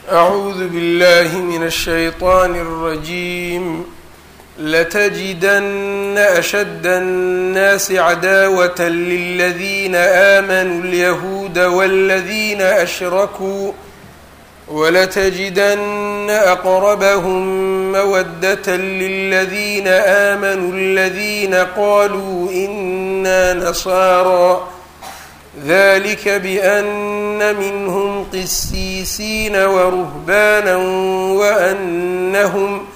أعوذ بالله من الشيطان الرجيم لتجدن أشد الناس عداوة للذين آمنوا اليهود والذين أشركوا ولتجدن أقربهم مودة للذين آمنوا الذين قالوا إنا نصارى ذلك بأن منهم قسيسين ورهبانا وأنهم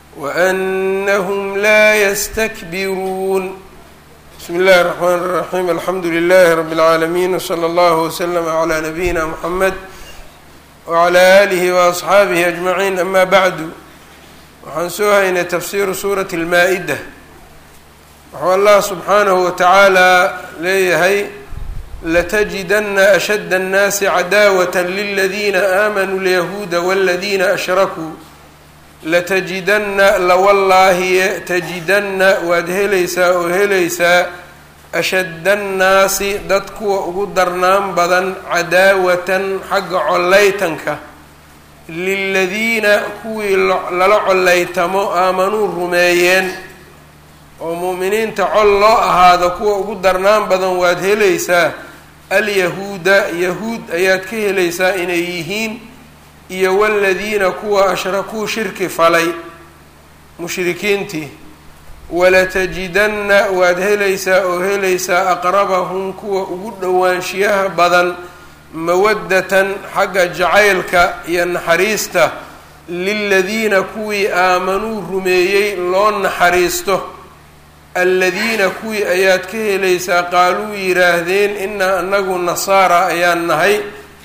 وأنهم لا يستكبرون بسم الله الرحمن الرحيم الحمد لله رب العالمين وصلى الله وسلم على نبينا محمد وعلى آله وأصxaabihi أجمعين أما bعdu waxaan soo haynay tafsiru suuraة الmaa-ida wuxuu allah subxaanahu wataعaalى leeyahay laتجidana أshد الناasi cadaawaة lلadiina آmanuu اليahuuda والadiina أshrakuu laتجidana lawallaahiye تجidana waad helaysaa oo helaysaa ashadda annaasi dad kuwa ugu darnaan badan cadaawatan xagga collaytanka liladiina kuwii lala collaytamo aamanuu rumeeyeen oo mu'miniinta col loo ahaado kuwa ugu darnaan badan waad helaysaa alyahuuda yahuud ayaad ka helaysaa inay yihiin iyo waladiina kuwa ashrakuu shirki falay mushrikiintii walatajidanna waad helaysaa oo helaysaa aqrabahum kuwa ugu dhowaanshiyaha badan mawaddatan xagga jacaylka iyo naxariista liladiina kuwii aamanuu rumeeyey loo naxariisto aladiina kuwii ayaad ka helaysaa qaaluu yidhaahdeen inaa anagu nasaara ayaan nahay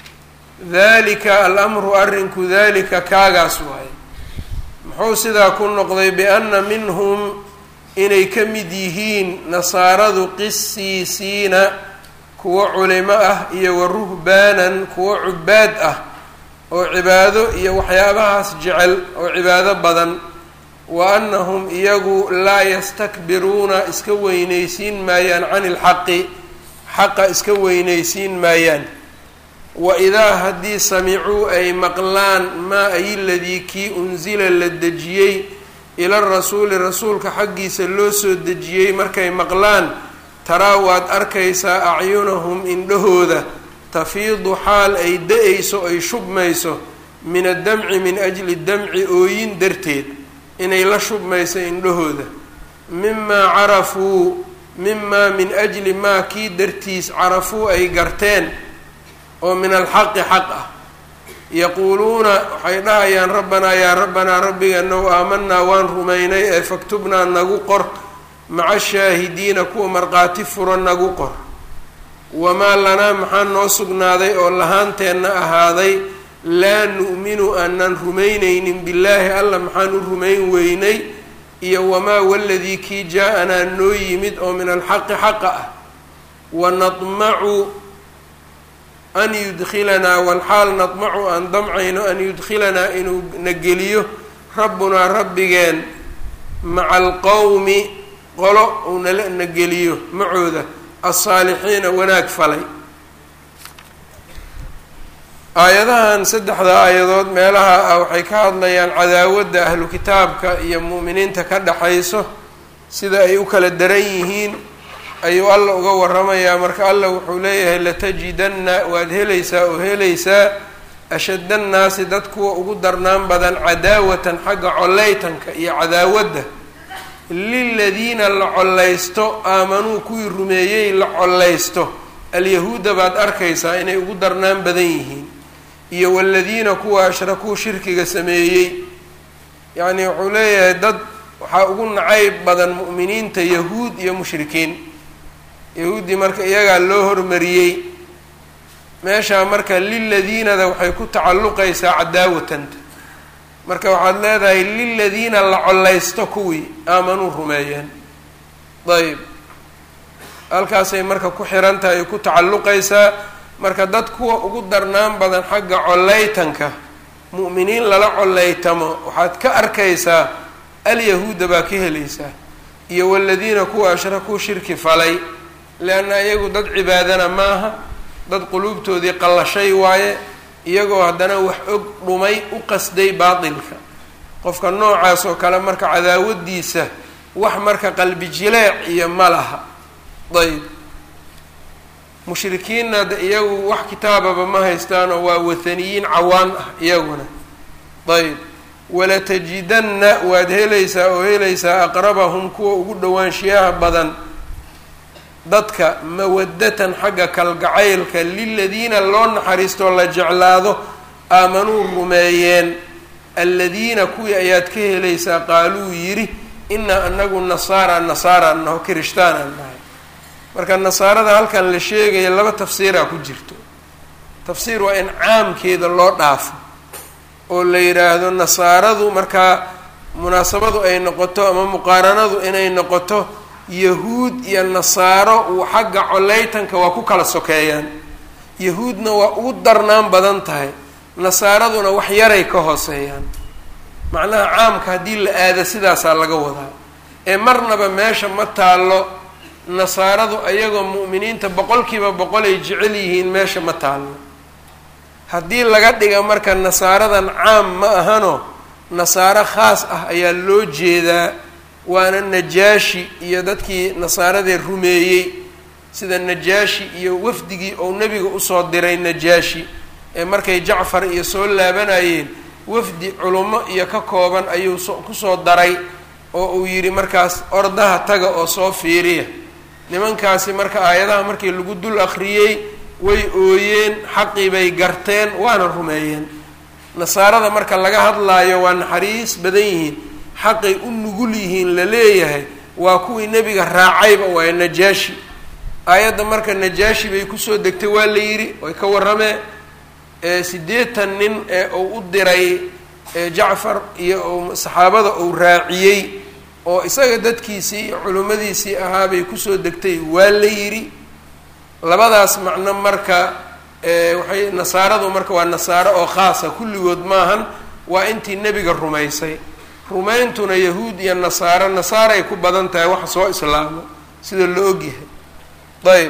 dalika alamru arrinku dalika kaagaas waaye muxuu sidaa ku noqday bianna minhum inay ka mid yihiin nasaaradu qisiisiina kuwo culimo ah iyo wa ruhbaanan kuwo cubaad ah oo cibaado iyo waxyaabahaas jecel oo cibaado badan wa annahum iyagu laa yastakbiruuna iska weynaysiin maayaan cani ilxaqi xaqa iska weynaysiin maayaan wa idaa haddii samicuu ay maqlaan maa ay ladii kii unsila la dejiyey ila rasuuli rasuulka xaggiisa loo soo dejiyey markay maqlaan taraa waad arkaysaa acyunahum indhahooda tafiidu xaal ay da-ayso ay shubmayso min addamci min ajli damci ooyin darteed inay la shubmayso indhahooda mimaa carafuu mimaa min ajli maa kii dartiis carafuu ay garteen oo min alxaqi xaq ah yaquuluuna waxay dhahayaan rabbanaa yaa rabbanaa rabbiganow aamanaa waan rumaynay ee faktubnaa nagu qor maca shaahidiina kuwa markhaati furo nagu qor wamaa lanaa maxaa noo sugnaaday oo lahaanteenna ahaaday laa nu'minu aanan rumaynaynin billaahi alla maxaan u rumayn weynay iyo wamaa waladii kii jaa-anaa noo yimid oo min alxaqi xaqa ah wanadmacu an yudkilanaa walxaal nadmacu aan damcayno an yudkilanaa inuu na geliyo rabbunaa rabbigeen maca alqowmi qolo uu nala na geliyo macooda alsaalixiina wanaag falay aayadahan saddexda aayadood meelaha ah waxay ka hadlayaan cadaawadda ahlu kitaabka iyo mu'miniinta ka dhaxayso sida ay u kala daran yihiin ayuu alla uga waramayaa marka alla wuxuu leeyahay latajidanna waad helaysaa oo helaysaa ashadda annaasi dad kuwa ugu darnaan badan cadaawatan xagga collaytanka iyo cadaawadda liladiina la collaysto aamanuu kuwii rumeeyey la collaysto alyahuuda baad arkaysaa inay ugu darnaan badan yihiin iyo waladiina kuwa ashrakuu shirkiga sameeyey yacni wuxuu leeyahay dad waxaa ugu nacayb badan mu'miniinta yahuud iyo mushrikiin yahuuddii marka iyagaa loo hormariyey meeshaa marka liladiinada waxay ku tacalluqaysaa cadaawatanta marka waxaad leedahay liladiina la collaysto kuwii aamanuu rumeeyeen ayb halkaasay marka ku xiran tahay ay ku tacalluqaysaa marka dad kuwa ugu darnaan badan xagga collaytanka mu'miniin lala collaytamo waxaad ka arkaysaa alyahuuda baa ka helaysaa iyo waladiina kuwa ashrakuu shirki falay leanna iyagu dad cibaadana maaha dad quluubtoodii qallashay waaye iyagoo haddana wax og dhumay u qasday baatilka qofka noocaas oo kale marka cadaawadiisa wax marka qalbi jileec iyo ma laha ayb mushrikiinna de iyagu wax kitaababa ma haystaanoo waa wathaniyiin cawaan ah iyaguna ayb walatajidanna waad helaysaa oo helaysaa aqrabahum kuwa ugu dhowaanshiyaha badan dadka mawadatan xagga kalgacaylka liladiina loo naxariistoo la jeclaado aamanuu rumeeyeen aladiina kuwii ayaad ka helaysaa qaaluu yidhi inaa anagu nasaara nasaara naho kirishtaanaan nahay marka nasaarada halkan la sheegaya laba tafsiiraa ku jirto tafsiir waa in caamkeeda loo dhaafo oo la yidhaahdo nasaaradu markaa munaasabadu ay noqoto ama muqaaranadu inay noqoto yahuud iyo nasaaro uu xagga coleytanka waa ku kala sokeeyaan yahuudna waa ugu darnaan badan tahay nasaaraduna wax yaray ka hooseeyaan macnaha caamka haddii la aado sidaasaa laga wadaa ee marnaba meesha ma taallo nasaaradu ayagoo mu'miniinta boqolkiiba boqol ay jecel yihiin meesha ma taallo haddii laga dhiga marka nasaaradan caam ma ahano nasaaro khaas ah ayaa loo jeedaa waana najaashi iyo dadkii nasaaradee rumeeyey sida najaashi iyo wafdigii ou nebiga usoo diray najaashi ee markay jacfar iyo soo laabanayeen wafdi culummo iyo ka kooban ayuu so kusoo daray oo uu yidhi markaas ordaha taga oo soo fiiriya nimankaasi marka aayadaha markii lagu dul akhriyey way ooyeen xaqii bay garteen waana rumeeyeen nasaarada marka laga hadlaayo waa naxariis badan yihiin xaqay u nugul yihiin la leeyahay waa kuwii nebiga raacayba waaya najaashi aayadda marka najaashi bay kusoo degtay waa la yidhi way ka warrameen siddeetan nin ee uu u diray jacfar iyo saxaabada uu raaciyey oo isaga dadkiisii iyo culimmadiisii ahaabay kusoo degtay waa la yidhi labadaas macno marka waxay nasaaradu marka waa nasaaro oo khaasa kulligood maahan waa intii nebiga rumaysay rumayntuna yahuud iyo nasaaro nasaaray ku badan tahay waxa soo islaamo sida la ogyahay ayb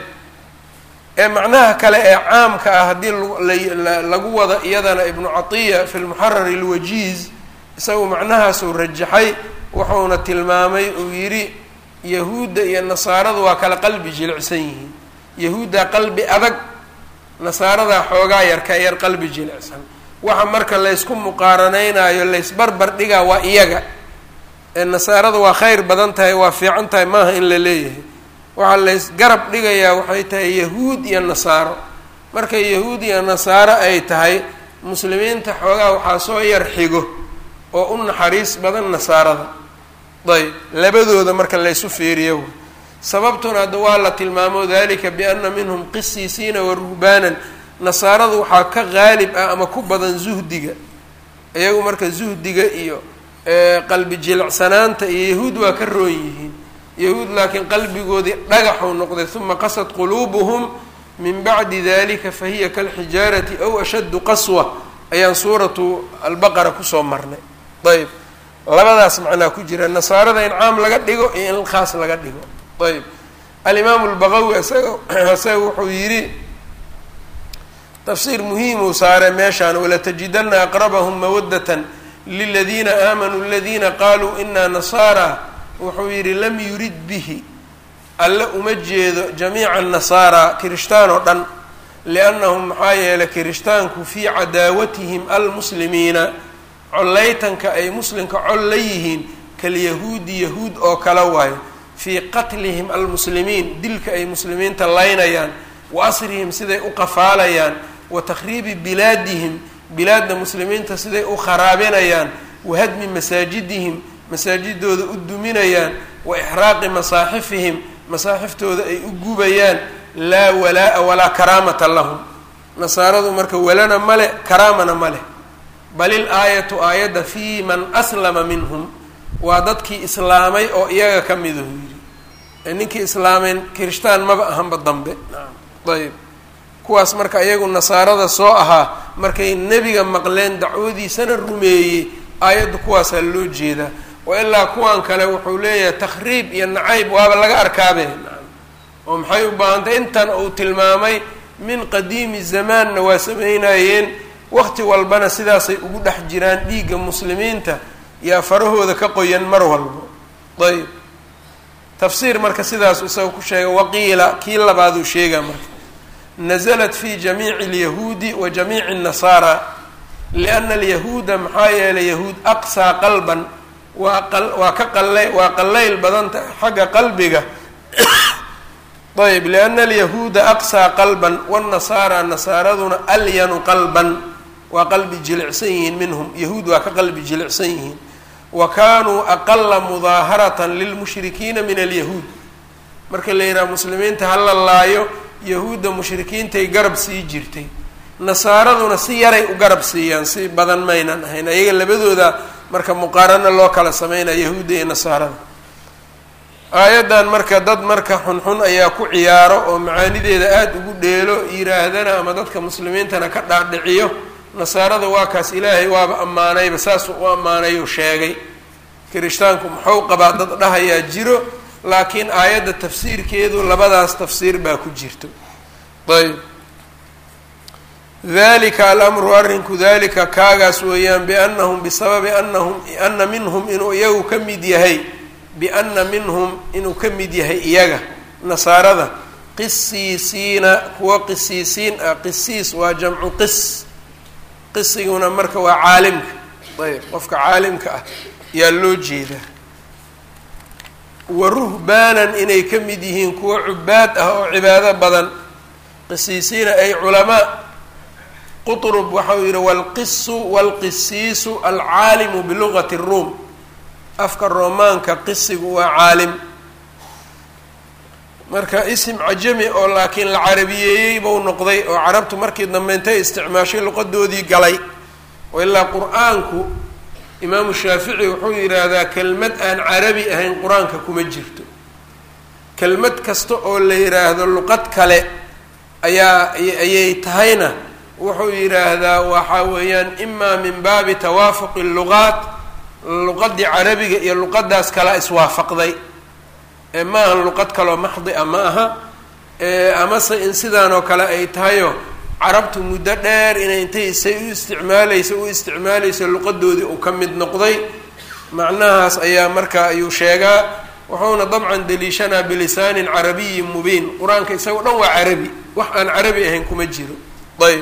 ee macnaha kale ee caamka ah haddii lagu wada iyadana ibnu catiya fi lmuxarar alwajiiz isagu macnahaasuu rajaxay wuxuuna tilmaamay uu yidhi yahuudda iyo nasaaradu waa kala qalbi jilicsan yihiin yahuuddaa qalbi adag nasaaradaa xoogaa yar ka yar qalbi jilicsan waxa marka laysku muqaaranaynayo laysbarbar dhigaa waa iyaga ee nasaarada waa khayr badan tahay waa fiican tahay maaha in la leeyahay waxaa lays garab dhigayaa waxay tahay yahuud iyo nasaaro marka yahuud iyo nasaaro ay tahay muslimiinta xoogaa waxaa soo yar xigo oo u naxariis badan nasaarada ayb labadooda marka laysu fiiriyo sababtuna hadda waa la tilmaamo dalika biana minhum qisiisiina wa ruhbaanan nasaaradu waxaa ka qaalib ah ama ku badan zuhdiga iyagu marka zuhdiga iyo qalbi jilicsanaanta iyo yahuud waa ka roon yihiin yahuud laakiin qalbigoodii dhagaxuu noqday uma qasad quluubuhum min bacdi dalika fahiya kalxijaarati aw ashaddu qaswa ayaan suuratu albaqara kusoo marnay ayb labadaas macnaa ku jira nasaarada in caam laga dhigo iyo in khaas laga dhigo ayb alimaamu lbaqawi isaga isaga wuxuu yidhi tafsiir muhiimuu saare meeshaan walatajidana aqrabahum mawadatan liladiina aamanuu aladiina qaluu ina nasaara wuxuu yidhi lam yurid bihi alle uma jeedo jamiica nasaara kirishtaan oo dhan liannahum maxaa yeelay kirishtaanku fii cadaawatihim almuslimiina collaytanka ay muslimka col la yihiin kalyahuudi yahuud oo kale waayo fii qatlihim almuslimiin dilka ay muslimiinta laynayaan wa asrihim siday u qafaalayaan wa takhriibi bilaadihim bilaadda muslimiinta siday u kharaabinayaan wa hadmi masaajidihim masaajidooda u duminayaan wa ixraaqi masaaxifihim masaaxiftooda ay u gubayaan laa walaa-a walaa karaamata lahum nasaaradu marka walana male karaamana ma leh bal il aayatu aayadda fii man aslama minhum waa dadkii islaamay oo iyaga ka midahu yidhi ee ninkii islaameen kirishtaan maba ahanba dambe ayb kuwaas marka iyagu nasaarada soo ahaa markay nebiga maqleen dacwadiisana rumeeyey aayadda kuwaasaa loo jeedaa wa ilaa kuwan kale wuxuu leeyahay takhriib iyo nacayb waaba laga arkaabe oo maxay u baahantay intan uu tilmaamay min qadiimi zamaanna waa sameynayeen waqti walbana sidaasay ugu dhex jiraan dhiigga muslimiinta yaa farahooda ka qoyan mar walbo ayb tafsiir marka sidaas isaga ku sheega waqiila kii labaaduu sheegaa marka naزlat fi jamiici اlyahuudi wa jamiici الnasaara liأna alyahuuda maxaa yeelay yahuud aqsaa qalban waa waa ka qala waa qallayl badanta xagga qalbiga ayb liأna alyahuuda aqsaa qalban wالnasaara nasaaraduna alyanu qalban waa qalbi jilicsan yihiin minhum yahuud waa ka qalbi jilicsan yihiin wa kaanuu aqala mudaaharatan lilmushrikiina min alyahuud marka la yidhaha muslimiinta hala laayo yahuudda mushrikiintay garab sii jirtay nasaaraduna si yaray u garab siiyaan si badan maynan ahayn ayaga labadooda marka muqaarano loo kala sameynaya yahuudda iyo nasaarada aayaddan marka dad marka xunxun ayaa ku ciyaaro oo macaanideeda aada ugu dheelo yiraahdana ama dadka muslimiintana ka dhaadhiciyo nasaarada waa kaas ilaahay waaba ammaanayba saasuu u ammaanay oo sheegay kirishtaanku muxuu qabaa dad dhahayaa jiro laakiin aayadda tafsiirkeedu labadaas tafsiir baa ku jirto ayb dalika alamru arrinku dalika kaagaas weeyaan biannahum bisababi anahum ana minhum inuu iyagu ka mid yahay biana minhum inuu ka mid yahay iyaga nasaarada qisiisiina kuwa qisiisiin ah qisiis waa jamcu qis qisiguna marka waa caalimka ayb qofka caalimka ah yaa loo jeedaa wa ruhbaanan inay ka mid yihiin kuwa cubaad ah oo cibaado badan qisiisiina ay culamaa qutrub waxa uu yihi walqisu walqisiisu alcaalimu bilugati ruum afka roomaanka qisigu waa caalim marka isim cajami oo laakiin la carabiyeeyey buu noqday oo carabtu markii dambe intay isticmaashay luqadoodii galay oo ilaa qur-aanku imaamu shaafici wuxuu yidhaahdaa kelmad aan carabi ahayn qur-aanka kuma jirto kelmad kasta oo la yidhaahdo luqad kale ayaa ayay tahayna wuxuu yidhaahdaa waxa weeyaan imaa min baabi tawaafuqi luqaat luqadii carabiga iyo luqadaas kala iswaafaqday maaha luqad kaloo maxdi a ma aha amase in sidaan oo kale ay tahayo carabtu muddo dheer inay intay isay u isticmaaleysa u isticmaaleysa luqadoodii uu ka mid noqday macnahaas ayaa marka ayuu sheegaa wuxuuna dabcan daliishanaa bilisaanin carabiyin mubiin qur-aanka isaga o dhan waa carabi wax aan carabi ahayn kuma jiro ayb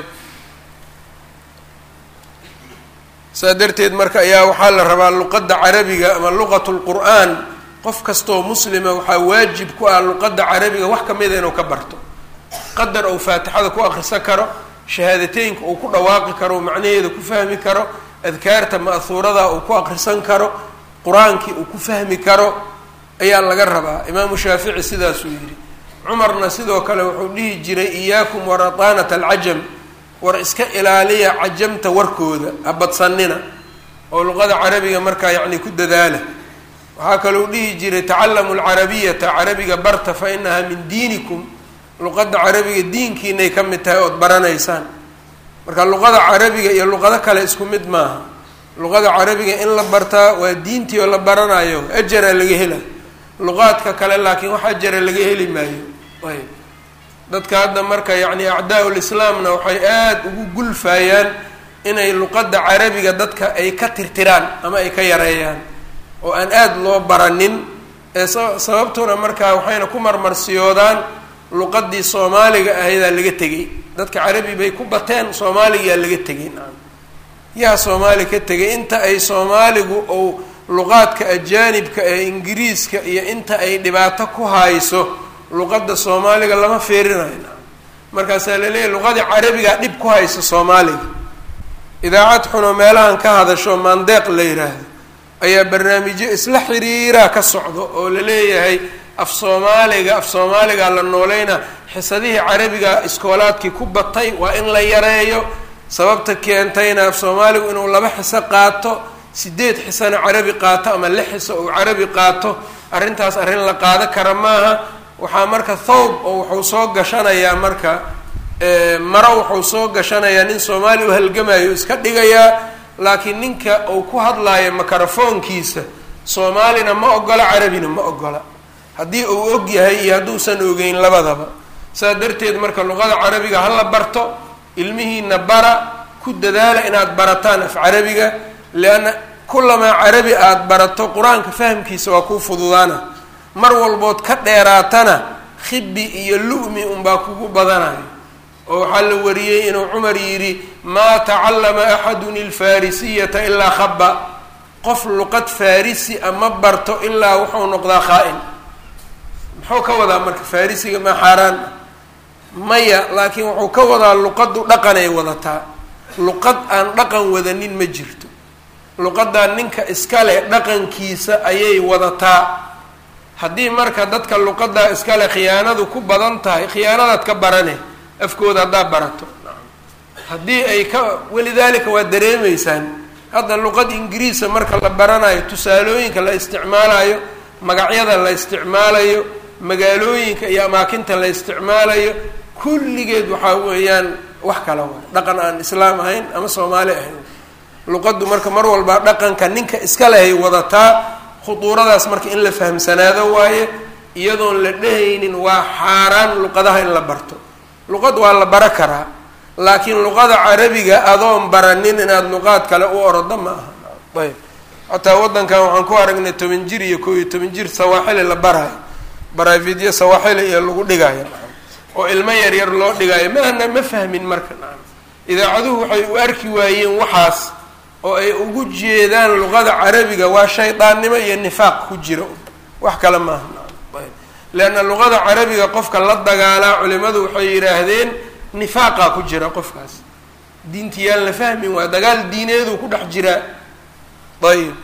saa darteed marka ayaa waxaa la rabaa luqadda carabiga ama luqat lqur'aan qof kastoo muslima waxaa waajib ku ah luqadda carabiga wax kamida inuu ka barto qadar uu faatixada ku akrisan karo shahaadateynka uu ku dhawaaqi karo macnaheeda ku fahmi karo adkaarta ma'huurada uu ku akrisan karo qur-aankii uu ku fahmi karo ayaa laga rabaa imaamu shaafici sidaasuu yidhi cumarna sidoo kale wuxuu dhihi jiray iyaakum warataanat alcajam war iska ilaaliya cajamta warkooda habadsanina oo luqada carabiga markaa yacni ku dadaala waxaa kalou dhihi jiray tacallamu alcarabiyata carabiga barta fa inahaa min diinikum luqadda carabiga diinkiinay ka mid tahay ood baranaysaan marka luqada carabiga iyo luqado kale isku mid maaha luqada carabiga in la bartaa waa diintii oo la baranayo ajara laga hela luqaadka kale laakiin wax ajara laga heli maayo ayb dadka hadda marka yacni acdaa lislaamna waxay aada ugu gulfayaan inay luqadda carabiga dadka ay ka tirtiraan ama ay ka yareeyaan oo aan aada loo baranin ee sababtuna markaa waxayna ku marmarsiyoodaan luqadii soomaaliga ahaydaa laga tegay dadka carabi bay ku bateen soomaaligaa laga tegay nacam yaa soomaali ka tegay inta ay soomaaligu ou luqaadka ajaanibka ee ingiriiska iyo inta ay dhibaato ku hayso luqadda soomaaliga lama fiirinayo nacam markaasaa laleeyahy luqadii carabigaa dhib ku haysa soomaaliga idaacad xunoo meelahan ka hadasho maandeeq la yiraahdo ayaa barnaamijyo isla xiriiraa ka socdo oo la leeyahay af soomaaliga af soomaaligaa la nooleynaa xisadihii carabiga iskoolaadkii ku batay waa in la yareeyo sababta keentayna af soomaaligu inuu laba xiso qaato sideed xisona carabi qaato ama lix xiso uu carabi qaato arrintaas arrin la qaado kara maaha waxaa marka thawb oo wuxuu soo gashanayaa marka maro wuxuu soo gashanayaa nin soomaali u halgamayo iska dhigayaa laakiin ninka uu ku hadlaayo makarafoonkiisa soomaalina ma ogola carabina ma ogola haddii uu og yahay iyo hadduusan ogeyn labadaba saa darteed marka luqada carabiga hala barto ilmihiina bara ku dadaala inaad barataan af carabiga lianna kulamaa carabi aada barato qur-aanka fahamkiisa waa kuu fududaana mar walbood ka dheeraatana khibi iyo lu'mi unbaa kugu badanayo oo waxaa la wariyey inuu cumar yidhi maa tacallama axadun ilfarisiyata ilaa khaba qof luqad farisi ama barto ilaa wuxuu noqdaa khaa-in muxuu ka wadaa marka farisiga maa xaaraan maya laakiin wuxuu ka wadaa luqaddu dhaqanay wadataa luqad aan dhaqan wadanin ma jirto luqadaa ninka iskale dhaqankiisa ayay wadataa haddii marka dadka luqadaa iskale khiyaanadu ku badan tahay khiyaanadaad ka barane afkooda haddaad barato haddii ay ka walidaalika waa dareemeysaan hadda luqad ingiriisa marka la baranayo tusaalooyinka la isticmaalayo magacyada la isticmaalayo magaalooyinka iyo amaakinta la isticmaalayo kulligeed waxaa weeyaan wax kala waay dhaqan aan islaam ahayn ama soomaali ahayn luqaddu marka mar walba dhaqanka ninka iska lehay wadataa khuduuradaas marka in la fahamsanaado waaye iyadoon la dhehaynin waa xaaraan luqadaha in la barto luqad waa la bara karaa laakiin luqada carabiga adoon baranin inaad luqaad kale u orodo ma aha ayb xataa waddankan waxaan ku aragnay toban jir iyo koo iyo toban jir sawaaxili la barayo baraavidyo sawaaxili iyo lagu dhigayo oo ilmo yar yar loo dhigayo maana ma fahmin marka nacam idaacaduhu waxay u arki waayeen waxaas oo ay ugu jeedaan luqada carabiga waa shaydaannimo iyo nifaaq ku jira wax kale maaha nacam ayb leanna luqada carabiga qofka la dagaalaa culimadu waxay yidhaahdeen nifaaqaa ku jira qofkaas diintiyaan la fahmin waa dagaal diineedu ku dhex jiraa ayib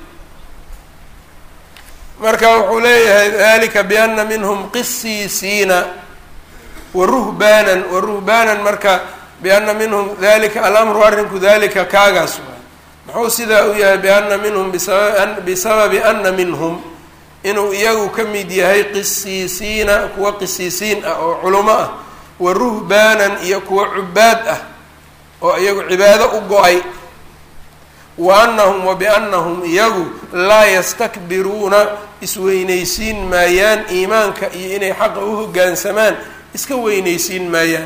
marka wuxuu leeyahay dalika biana minhum qisiisiina wa ruhbaanan wa ruhbaanan marka biana minhum dalika alamru arrinku dalika kaagaas waay muxuu sidaa u yahay biana minhum bisaba bisababi ana minhum inuu iyagu ka mid yahay qisiisiina kuwa qisiisiin ah oo culumo ah wa ruhbaanan iyo kuwa cubaad ah oo iyagu cibaado u go-ay wa anahum wa biannahum iyagu laa yastakbiruuna isweynaysiin maayaan iimaanka iyo inay xaqa u hoggaansamaan iska weynaysiin maayaan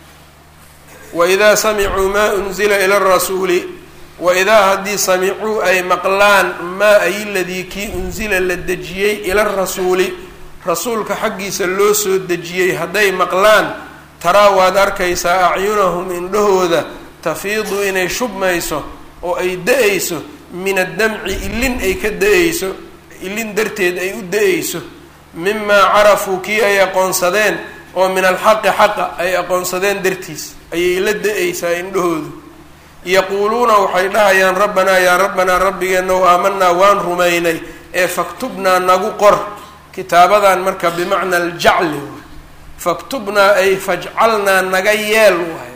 waidaa samicuu maa unzila ila rasuuli waidaa haddii samicuu ay maqlaan maa ay ladii kii unsila la dejiyey ila rasuuli rasuulka xaggiisa loo soo dejiyey hadday maqlaan taraa waad arkaysaa acyunahum indhahooda tafiidu inay shubmayso oo ay da-ayso min addamci ilin ay ka da-ayso ilin darteed ay u da-ayso mimaa carafuu kii ay aqoonsadeen oo min alxaqi xaqa ay aqoonsadeen dartiis ayay la da-aysaa indhahoodu yaquuluuna waxay dhahayaan rabbanaa yaa rabbanaa rabbigeenow aamanaa waan rumaynay ee faktubnaa nagu qor kitaabadan marka bimacna aljacli faktubnaa ay fajcalnaa naga yeel waay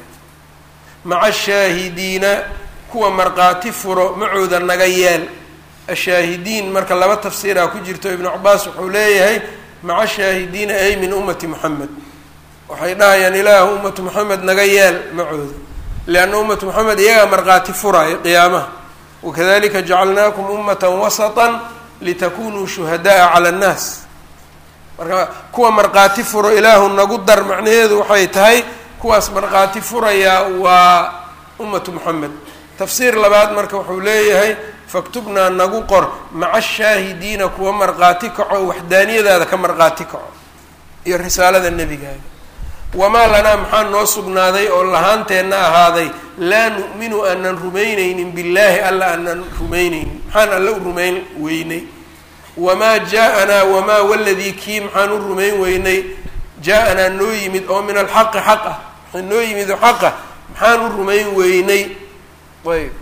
maca shaahidiina kuwa markhaati furo macooda naga yeel ashaahidiin marka laba tafsiiraa ku jirto ibnu cabaas wuxuu leeyahay maca shaahidiina ay min ummati moxamed waxay dhahayaan ilaahu ummatu moxamed naga yeel macooda lianna ummatu moxamed iyagaa markhaati furaayo qiyaamaha wakadalika jacalnaakum ummata wasatan litakunuu shuhada'a cala annaas marka kuwa markhaati furo ilaahu nagu dar macnaheedu waxay tahay kuwaas markhaati furayaa waa ummatu moxamed tafsiir labaad marka wuxuu leeyahay faktubnaa nagu qor maca shaahidiina kuwa markhaati kaco waxdaaniyadaada ka markhaati kaco iyo risaalada nebigaaga wamaa lanaa maxaa noo sugnaaday oo lahaanteenna ahaaday laa nu'minu aanan rumaynaynin billaahi alla aanan rumaynaynin maxaan alla u rumayn weynay wamaa jaa-anaa wamaa waladii kii maxaan u rumayn weynay jaa-anaa noo yimid oo min alxaqi xaq ah maxaa noo yimid oo xaqa maxaan u rumayn weynay ayb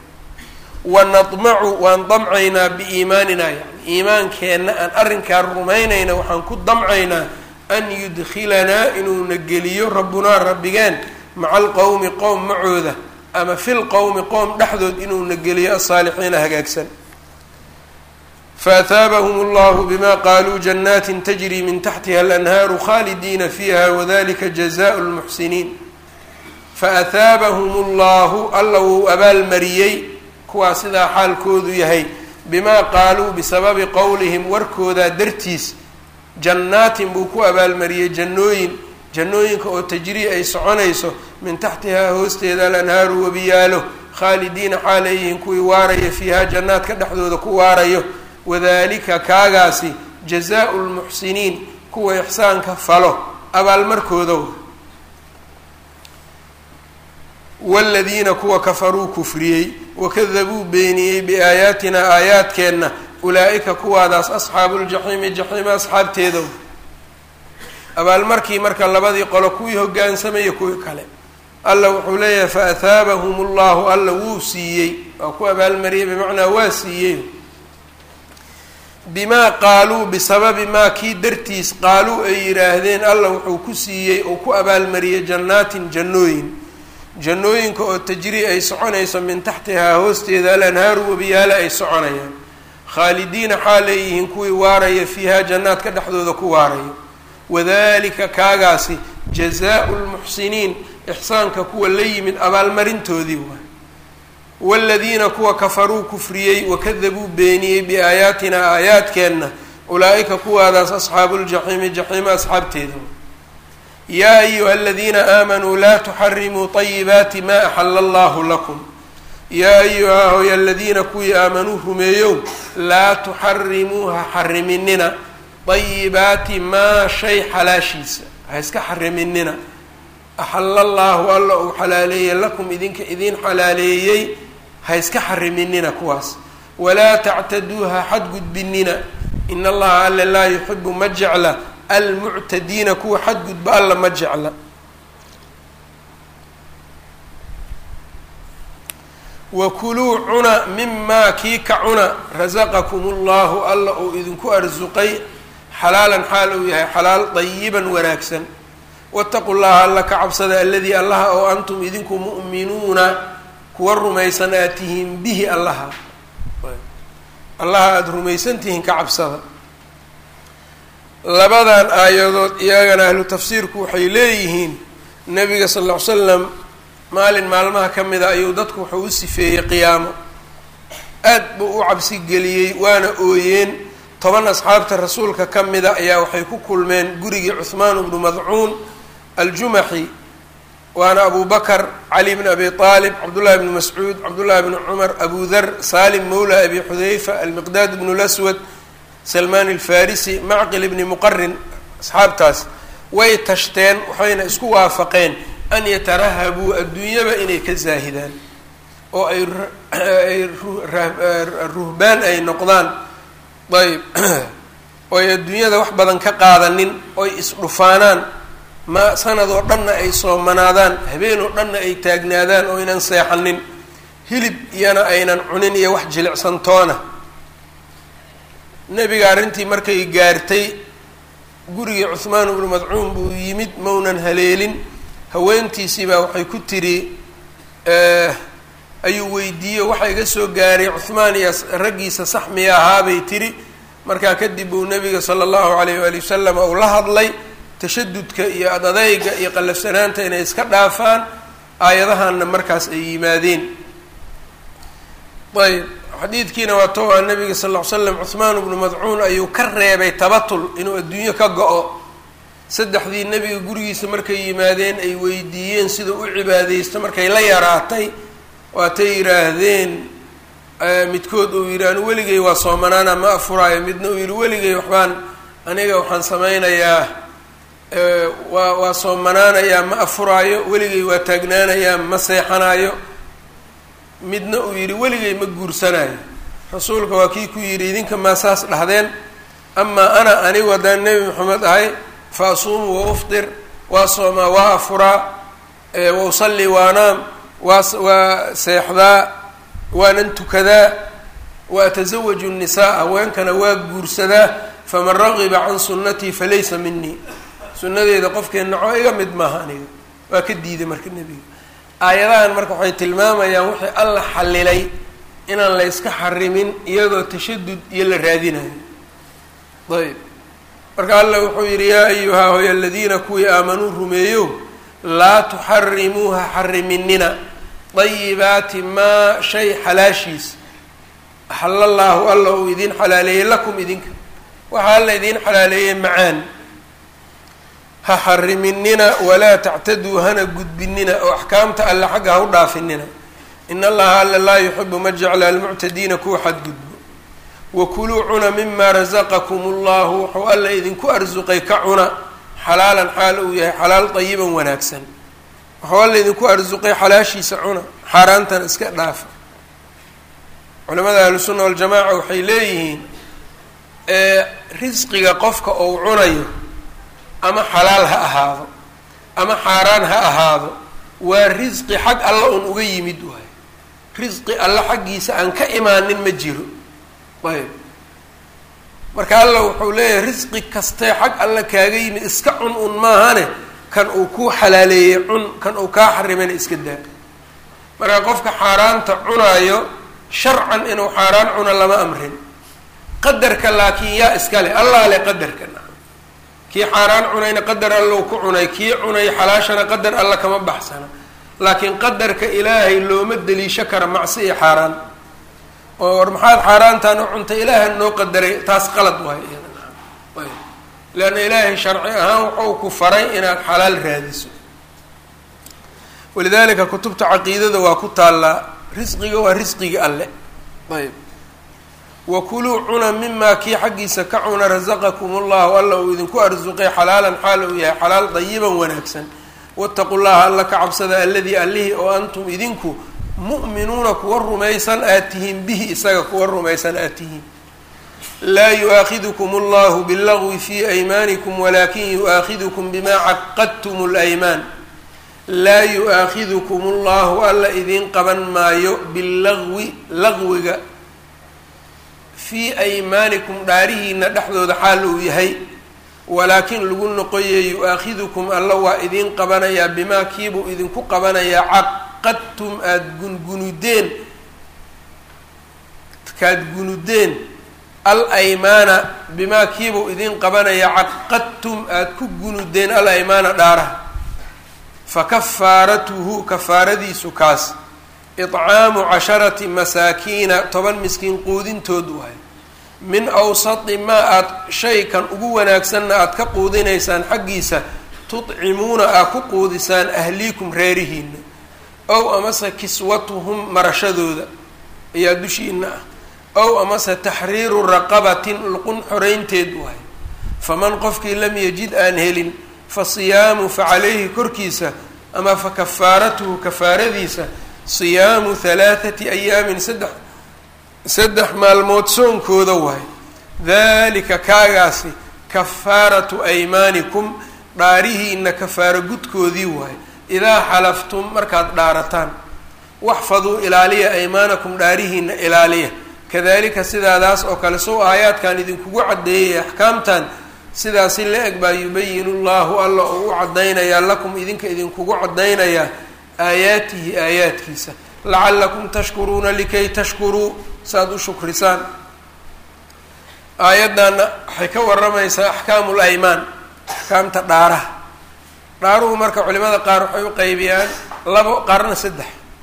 wanadmacu waan damcaynaa biiimaanina yani iimaankeenna aan arrinkaa rumaynayna waxaan ku damcaynaa an yudkilanaa inuuna geliyo rabbunaa rabbigeen maca alqowmi qowm macooda ama fi lqowmi qowm dhexdood inuuna geliyo asaalixiina hagaagsan faataabahum allahu bima qaaluu jannaati tajri min taxtiha alanhaaru khaalidiina fiiha wadalika jazaau lmuxsiniin faataabahum allahu alla wuu abaalmariyey kuwaa sidaa xaalkoodu yahay bimaa qaaluu bisababi qowlihim warkoodaa dartiis jannaatin buu ku abaalmariyey jannooyin jannooyinka oo tajrii ay soconayso min taxtihaa hoosteeda alanhaaru wabiyaalo khaalidiina xaaleeyihiin kuwii waaraya fiihaa jannaadka dhexdooda ku waarayo wadalika kaagaasi jazaau lmuxsiniin kuwa ixsaanka falo abaalmarkooda waaladiina kuwa kafaruu kufriyey wakadabuu beeniyey biaayaatina aayaadkeenna ulaa-ika kuwaadaas asxaabu ljaxiimi jaxiima asxaabteeda abaalmarkii marka labadii qolo kuwii hogaansamaya kuwii kale alla wuxuu leeyahay fa athaabahum ullahu alla wuu siiyey waa ku abaalmariyey bimacnaa waa siiyey bimaa qaaluu bisababi maa kii dartiis qaaluu ay yidhaahdeen alla wuxuu ku siiyey oo ku abaalmariyey jannaatin jannooyin jannooyinka oo tajrii ay soconayso min taxtihaa hoosteeda alanhaaru webiyaale ay soconayaan khaalidiina xaalay yihiin kuwii waaraya fiihaa jannaadka dhexdooda ku waaraya wadalika kaagaasi jazaau lmuxsiniin ixsaanka kuwa la yimid abaalmarintoodii waay waaladiina kuwa kafaruu kufriyey wakadabuu beeniyey biaayaatina aayaadkeenna ulaa-ika kuwaadaas asxaabu ljaxiimi jaxiima asxaabteeda yaa ayuha aladiina aamanuu laa tuxarimuu طayibaati ma axala allahu lakum yaa ayuha hoy aladiina kuwii aamanuu rumeeyow laa tuxarimuu ha xariminina dayibaati maa shay xalaashiisa ha iska xariminina axala allaahu alla uu xalaaleeyey lakum idinka idiin xalaaleeyey ha iska xariminina kuwaas walaa tactaduu ha xadgudbinina in allaha alle laa yuxibu ma jecla almuctadiina kuwa xadgudba alla ma jecla wakuluu cuna mimaa kii ka cuna rasaqakum ullahu alla uu idinku arsuqay xalaalan xaal uu yahay xalaal dayiban wanaagsan wataqu llaha alla ka cabsada aladii allaha oo antum idinku mu'minuuna kuwa rumaysan aad tihiin bihi allaha allaha aada rumaysan tihiin ka cabsada labadan aayadood iyagana ahlu tafsiirku waxay leeyihiin nabiga sal ll ly slam maalin maalmaha ka mida ayuu dadku wuxuu u sifeeyey qiyaamo aad buu u cabsi geliyey waana ooyeen toban asxaabta rasuulka ka mida ayaa waxay ku kulmeen gurigii cuhmaan bnu madcuun aljumaxi waana abu bakr cali bn abi aalib cabdullahi bnu mascuud cabdullahi bnu cumar abu dar salim mawla abi xudayfa almiqdaad bnu lswad salmaan alfarisi macqil bni muqarin asxaabtaas way tashteen waxayna isku waafaqeen an yatarahabuu adduunyaba inay ka zaahidaan oo ay ay ruhbaan ay noqdaan ayb oy adduunyada wax badan ka qaadanin oy isdhufaanaan ma sanad oo dhanna ay soomanaadaan habeen oo dhanna ay taagnaadaan oo aynan seexanin hilib iyana aynan cunin iyo wax jilicsantoona nebiga arrintii markay gaartay gurigii cuhmaan ibnu madcuun buu yimid maunan haleelin haweentiisiibaa waxay ku tiri ayuu weydiiyey waxa iga soo gaaray cuhmaan iyo raggiisa sax miya ahaabay tiri markaa kadib uu nabiga sala allahu alayh waali wasalam uu la hadlay tashadudka iyo adadayga iyo qallafsanaanta inay iska dhaafaan aayadahanna markaas ay yimaadeen ayb xadiidkiina waa to a nabiga sal ll ly slam cuhmaan bnu madcuun ayuu ka reebay tabatul inuu adduunyo ka go-o saddexdii nebiga gurigiisa markay yimaadeen ay weydiiyeen sida u cibaadeysto markay la yaraatay waatay yidhaahdeen midkood uu yidhi anu weligay waa soomanaana ma afuraayo midna uu yidhi weligay waxbaan aniga waxaan samaynayaa waa waa soomanaanayaa ma afuraayo weligay waa taagnaanayaa ma seexanaayo midna uu yidhi weligay ma guursanayo rasuulka waa kii ku yidhi idinka maa saas dhahdeen amaa ana anigu haddaan nebi maxamed ahay fa asuumu wa ufdir waa soomaa waa afuraa wa usalli waanaam waa waa seexdaa waanan tukadaa wa atasawaju nnisaa haweenkana waa guursadaa faman ragiba can sunnatii falaysa minii sunnadeeda qofkii naco iga mid maaha aniga waa ka diiday marka nebiga aayadahan marka waxay tilmaamayaan wixii alla xallilay inaan la yska xarimin iyadoo tashadud iyo la raadinayo ayb marka alla wuxuu yidhi yaa ayuhaa hoy aladiina kuwii aamanuu rumeeyo laa tuxarimuuha xariminina dayibaati maa shay xalaashiisa axala llaahu alla uu idiin xalaaleeyey lakum idinka waxaa alla idiin xalaaleeyey macaan ha xariminina walaa tactaduu hana gudbinina oo axkaamta alle xagga ha u dhaafinina in allaha alla laa yuxibu ma jecla almuctadiina kuwa xadgudbo wakuluu cuna mima rasaqakum allahu wuxuu alla idinku arsuqay ka cuna xalaalan xaal uu yahay xalaal dayiban wanaagsan wuxuu alla idinku arsuqay xalaashiisa cuna xaaraantana iska dhaafa culamada ahlusunna waljamaaca waxay leeyihiin risqiga qofka uu cunayo ama xalaal ha ahaado ama xaaraan ha ahaado waa risqi xag alla un uga yimid waay risqi alla xaggiisa aan ka imaanin ma jiro ayb marka alla wuxuu leeyahay risqi kastee xag alla kaaga yimid iska cun un maahane kan uu kuu xalaaleeyey cun kan uu kaa xarimana iska daa marka qofka xaaraanta cunaayo sharcan inuu xaaraan cuno lama amrin qadarka laakiin yaa iska leh allah leh qadarka kii xaaraan cunayna qadar allow ku cunay kii cunay xalaashana qadar alla kama baxsana laakiin qadarka ilaahay looma deliisho kara macsi iyo xaaraan oo war maxaad xaaraantaan u cuntay ilaaha noo qadaray taas qalad waay leanna ilaahay sharci ahaan wuxuu ku faray inaad xalaal raadiso walidalika kutubta caqiidada waa ku taallaa risqiga waa risqigi alle ayb wakuluu cuna mimaa kii xaggiisa ka cuna rasaqakum allahu alla uu idinku arsuqay xalaalan xaal uu yahay xalaal dayiban wanaagsan waataqu llaha alla ka cabsada alladii allihii oo antum idinku mu'minuuna kuwa rumaysan aad tihiin bihi isaga kuwa rumaysan aad tihiin laa yu-aakhidukum allahu billagwi fii aymaanikum walakin yu-aakhidukum bimaa caqadtum laymaan laa yu-aakhidukum allahu alla idiin qaban maayo billagwi lagwiga fii aymaanikum dhaarihiina dhexdooda xaal uu yahay walaakin lagu noqoye yu-aakhidukum alla waa idiin qabanayaa bimaa kiibuu idinku qabanayaa caqadtum aada gungunudeen kaad gunudeen al aymaana bimaa kiibuu idiin qabanayaa caqadtum aada ku gunudeen al aymaana dhaaraha fa kafaaratuhu kafaaradiisu kaas icaamu casharati masaakiina toban miskiin quudintood waay min awsati maa aada shaykan ugu wanaagsanna aada ka quudinaysaan xaggiisa tudcimuuna aad ku quudisaan ahliikum reerihiina ow amase kiswatuhum marashadooda ayaa dushiina ah ow amase taxriiru raqabatin luqun xoreynteed waay faman qofkii lam yajid aan helin fa siyaamu fa calayhi korkiisa ama fa kafaaratuhu kafaaradiisa siyaamu halaathati ayaamin saddex saddex maalmood soonkooda waay dalika kaagaasi kafaaratu aymaanikum dhaarihiina kafaaro gudkoodii waay idaa xalaftum markaad dhaarataan waxfaduu ilaaliya aymaanakum dhaarihiina ilaaliya kadalika sidaadaas oo kale sow aayaadkan idinkugu caddeeyay axkaamtan sidaasi la eg baa yubayinu llahu alla oo u caddaynayaa lakum idinka idinkugu caddaynayaa aayaatihi aayaadkiisa lacalakum tashkuruuna likay tashkuruu saaad u shukrisaan aayaddaana waxay ka waramaysaa axkaamu laymaan axkaamta dhaaraha dhaaruhu marka culimada qaar waxay u qaybiyaan labo qaarna saddex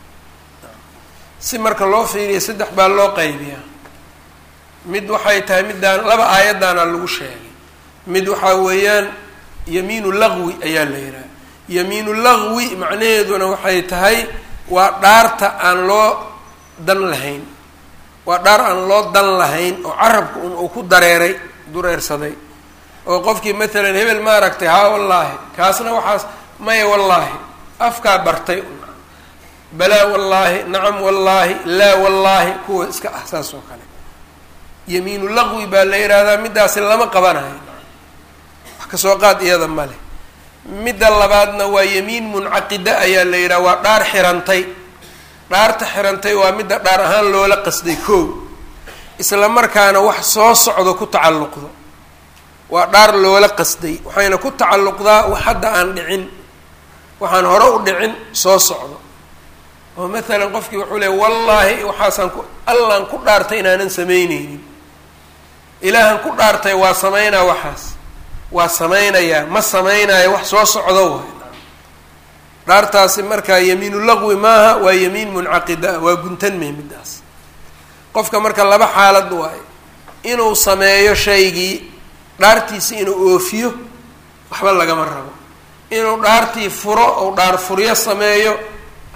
si marka loo fiiriya saddex baa loo qaybiyaa mid waxay tahay middaan laba aayaddaana lagu sheegay mid waxaa weeyaan yamiinu lagwi ayaa la yidhaha yamiinu lagwi macnaheeduna waxay tahay waa dhaarta aan loo dan lahayn waa dhaar aan loo dan lahayn oo carabka un uu ku dareeray dureersaday oo qofkii matalan hebel ma aragtay haa wallaahi kaasna waxaas maya wallaahi afkaa bartay balaa wallaahi nacam wallaahi laa wallaahi kuwa iska ah saas oo kale yamiinu laqwi baa la yidhaahdaa middaasi lama qabanayo wax kasoo qaad iyada male midda labaadna waa yamiin muncaqida ayaa la yidhaha waa dhaar xirantay dhaarta xirantay waa midda dhaar ahaan loola qasday koow isla markaana wax soo socdo ku tacalluqdo waa dhaar loola qasday waxayna ku tacalluqdaa wax hadda aan dhicin waxaan hore u dhicin soo socdo oo maalan qofkii wuxuu leey wallaahi waxaasaan ku allaan ku dhaartay inaanan samayneynin ilaahan ku dhaartay waa samaynaa waxaas waa samaynayaa ma samaynayo wax soo socdo waay dhaartaasi markaa yamiinu laqwi maaha waa yamiin muncaqida ah waa guntanmay middaas qofka marka laba xaalad waayo inuu sameeyo shaygii dhaartiisi inuu oofiyo waxba lagama rabo inuu dhaartii furo ou dhaar furyo sameeyo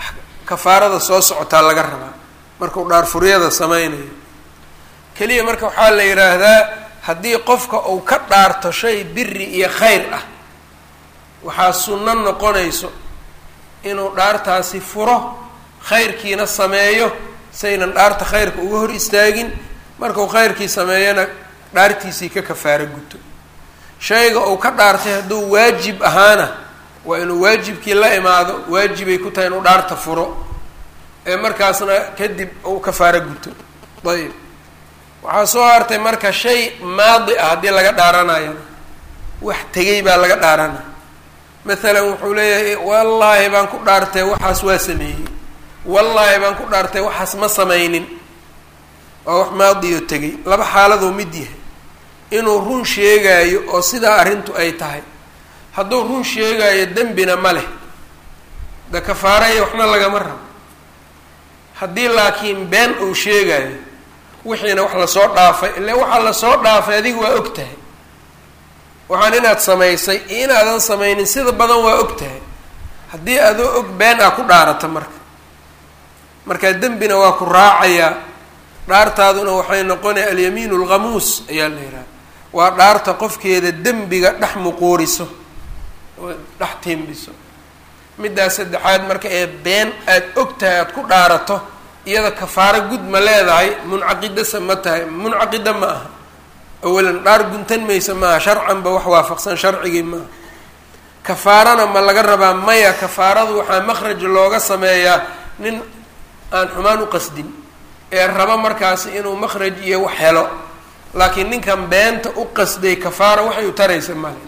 kafaarada soo socotaa laga rabaa markuu dhaarfuryada sameynayo keliya marka waxaa la yidhaahdaa haddii qofka uu ka dhaarto shay biri iyo khayr ah waxaa sunno noqonayso inuu dhaartaasi furo khayrkiina sameeyo saynan dhaarta khayrka uga hor istaagin markuu khayrkii sameeyana dhaartiisii ka kafaaro guto shayga uu ka dhaartay hadduu waajib ahaana waa inuu waajibkii la imaado waajibay ku tahay inuu dhaarta furo ee markaasna kadib uu kafaaro guto ayib waxaa soo hartay marka shay maadi ah haddii laga dhaaranayo wax tegay baa laga dhaaranaya maalan wuxuu leeyahay wallaahi baan ku dhaartay waxaas waa sameeyey wallaahi baan ku dhaartay waxaas ma sameynin waa wax maadiyo tegay laba xaaladoo mid yahay inuu run sheegaayo oo sidaa arrintu ay tahay hadduu run sheegaayo dembina ma leh de kafaaraya waxna lagama rabo haddii laakiin been uu sheegaayo wixiina wax lasoo dhaafay ile waxaa lasoo dhaafay adiga waa og tahay waxaan inaad samaysay iyo inaadan samaynin sida badan waa og tahay haddii adoo og been ah ku dhaarata marka markaa dembina waa ku raacayaa dhaartaaduna waxay noqonaya alyamiin alghamuus ayaa la yidhaha waa dhaarta qofkeeda dembiga dhex muquuriso oo dhex tiimbiso middaas saddexaad marka ee been aada og tahay aada ku dhaarato iyada kafaaro gud ma leedahay muncaqidasa ma tahay muncaqida ma aha awalan dhaar guntan maysa maaha sharcanba wax waafaqsan sharcigii maaha kafaarana ma laga rabaa maya kafaaradu waxaa makhraj looga sameeyaa nin aan xumaan u qasdin ee raba markaasi inuu makhraj iyo wax helo laakiin ninkan beenta u qasday kafaara waxay u taraysa male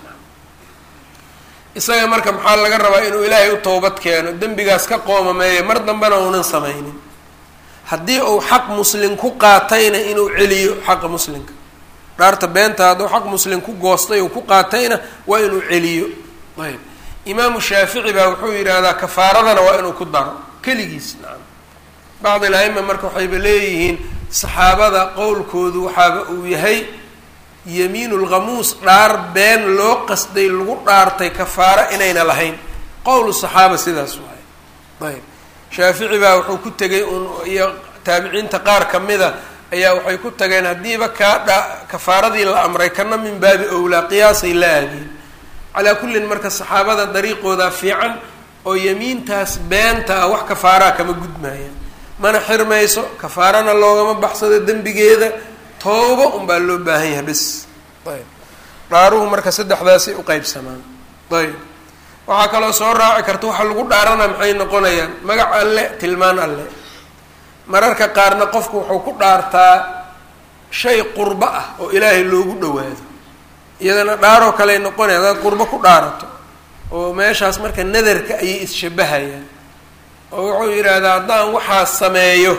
isaga marka maxaa laga rabaa inuu ilaahay u towbad keeno dembigaas ka qoomameeya mar dambena uunan samaynin haddii uu xaq muslim ku qaatayna inuu celiyo xaqa muslimka dhaarta beenta hadduu xaq muslim ku goostay uu ku qaatayna waa inuu celiyo ayb imaamu shaafici baa wuxuu yidhaahdaa kafaaradana waa inuu ku daro keligiis nacam bacd il aima marka waxayba leeyihiin saxaabada qowlkoodu waxaaba uu yahay yamiinu lghamuus dhaar been loo qasday lagu dhaartay kafaaro inayna lahayn qowlu saxaaba sidaas waay ayb shaafici baa wuxuu ku tegay un iyo taabiciinta qaar kamida ayaa waxay ku tageen haddiiba kaa dha kafaaradii la amray kana min baabi owlaa qiyaasay la aadeen calaa kullin marka saxaabada dariiqooda fiican oo yamiintaas beenta ah wax kafaaraa kama gudmaayaan mana xirmayso kafaarana loogama baxsado dembigeeda tooba unbaa loo baahan yahay bes ayb dhaaruhu marka saddexdaasay uqeybsamaan ayb waxaa kaloo soo raaci karta waxa lagu dhaarana maxay noqonayaan magac alle tilmaan alle mararka qaarna qofku wuxuu ku dhaartaa shay qurbo ah oo ilaahay loogu dhawaado iyadana dhaaroo kaley noqonaya hadaad qurbo ku dhaarato oo meeshaas marka nadarka ayay isshabahayaan oo wuxuu yidhaahdaa haddaan waxaa sameeyo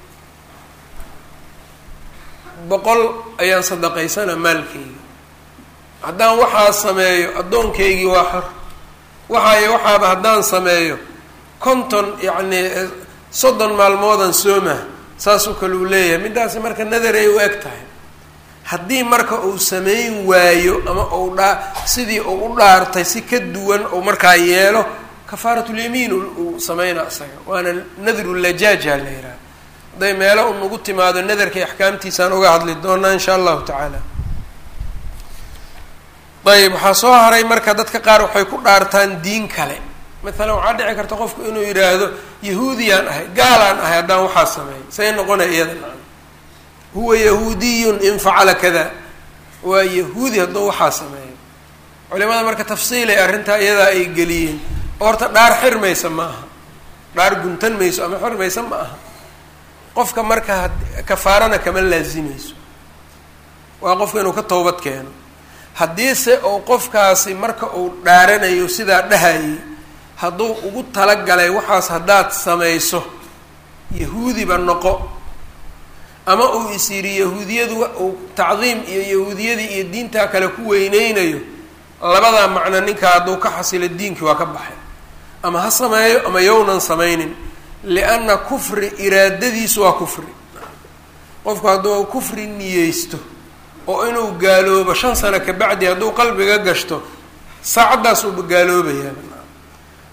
boqol ayaan sadaqaysana maalkeyga haddaan waxaa sameeyo addoonkaygii waa xor waxaayo waxaaba haddaan sameeyo konton yacni soddon maalmoodan sooma saasoo kale uu leeyahay middaasi marka nadaray u eg tahay haddii marka uu sameyn waayo ama uu dhaa sidii uu u dhaartay si ka duwan uu markaa yeelo kafaaratulyamiin uu sameyna isaga waana nadru lajaaja la yidhaha hadday meelo unagu timaado nadarkay axkaamtiisaan uga hadli doonaa insha allahu tacaala ayb waxaa soo haray marka dadka qaar waxay ku dhaartaan diin kale maalan waxaa dhici karta qofku inuu yidhaahdo yahuudiyaan ahay gaalaan ahay haddaan waxaa sameeyo say noqonaya iyada nacam huwa yahuudiyun in facala kada waa yahuudi hadduu waxaa sameeyo culimada marka tafsiilay arrintaa iyadaa ay geliyeen horta dhaar xirmaysa ma aha dhaar guntan mayso ama xirmaysa ma aha qofka marka kafaarana kama laazimayso waa qofka inuu ka toobad keeno haddiise uu qofkaasi marka uu dhaaranayo sidaa dhahayay hadduu ugu talagalay waxaas haddaad samayso yahuudiba noqo ama uu is yidhi yahuudiyadu uu tacdiim iyo yahuudiyadii iyo diintaa kale ku weyneynayo labadaa macno ninkaa hadduu ka xasilo diinkii waa ka baxay ama ha sameeyo ama yownan samaynin lianna kufri iraadadiisu waa kufri qofku hadduu kufri niyeysto oo inuu gaaloobo shan sano kabacdi hadduu qalbiga gashto saacaddaas uuba gaaloobayaa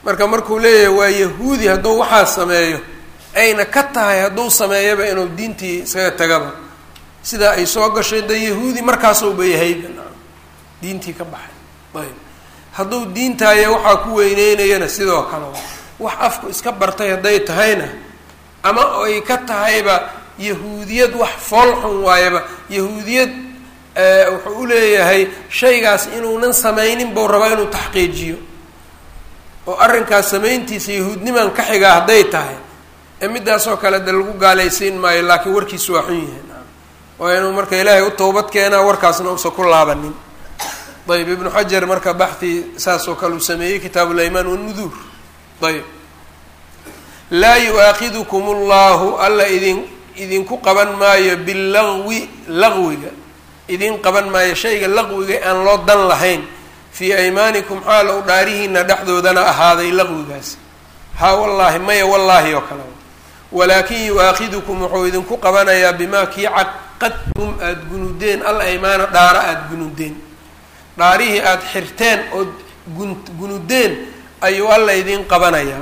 marka markuu leeyahay waa yahuudi hadduu waxaa sameeyo ayna ka tahay hadduu sameeyaba inuu diintii isaga tagaba sidaa ay soo gashay de yahuudi markaasuuba yahayba diintii ka baxay ayb hadduu diintaaya waxaa ku weyneynayana sidoo kale wax afku iska bartay hadday tahayna ama ay ka tahayba yahuudiyad wax foolxun waayaba yahuudiyad wuxuu u leeyahay shaygaas inuunan samaynin buu rabaa inuu taxqiijiyo oo arrinkaas samayntiisa yahuudniman ka xigaa hadday tahay ee midaasoo kale de lagu gaalaysiin maayo laakiin warkiisu waa xun yahay waa inuu marka ilaahay u towbad keenaa warkaasna uusan ku laabanin ayb ibnu xajar marka baxi saasoo kale uu sameeyey kitaabu laymaan wanuduur ayb laa yu-aakidukum allahu alla idin idinku qaban maayo bilagwi laqwiga idin qaban maayo shayga laqwiga aan loo dan lahayn fii aymaanikum xaal ou dhaarihiina dhexdoodana ahaaday laqwigaasi haa wallaahi maya wallaahi oo kale walaakin yu-aakidukum wuxuu idinku qabanayaa bimaa kii caqadtum aada gunudeen al aymaana dhaara aada gunudeen dhaarihii aada xirteen ood gun gunudeen ayuu alla idin qabanayaa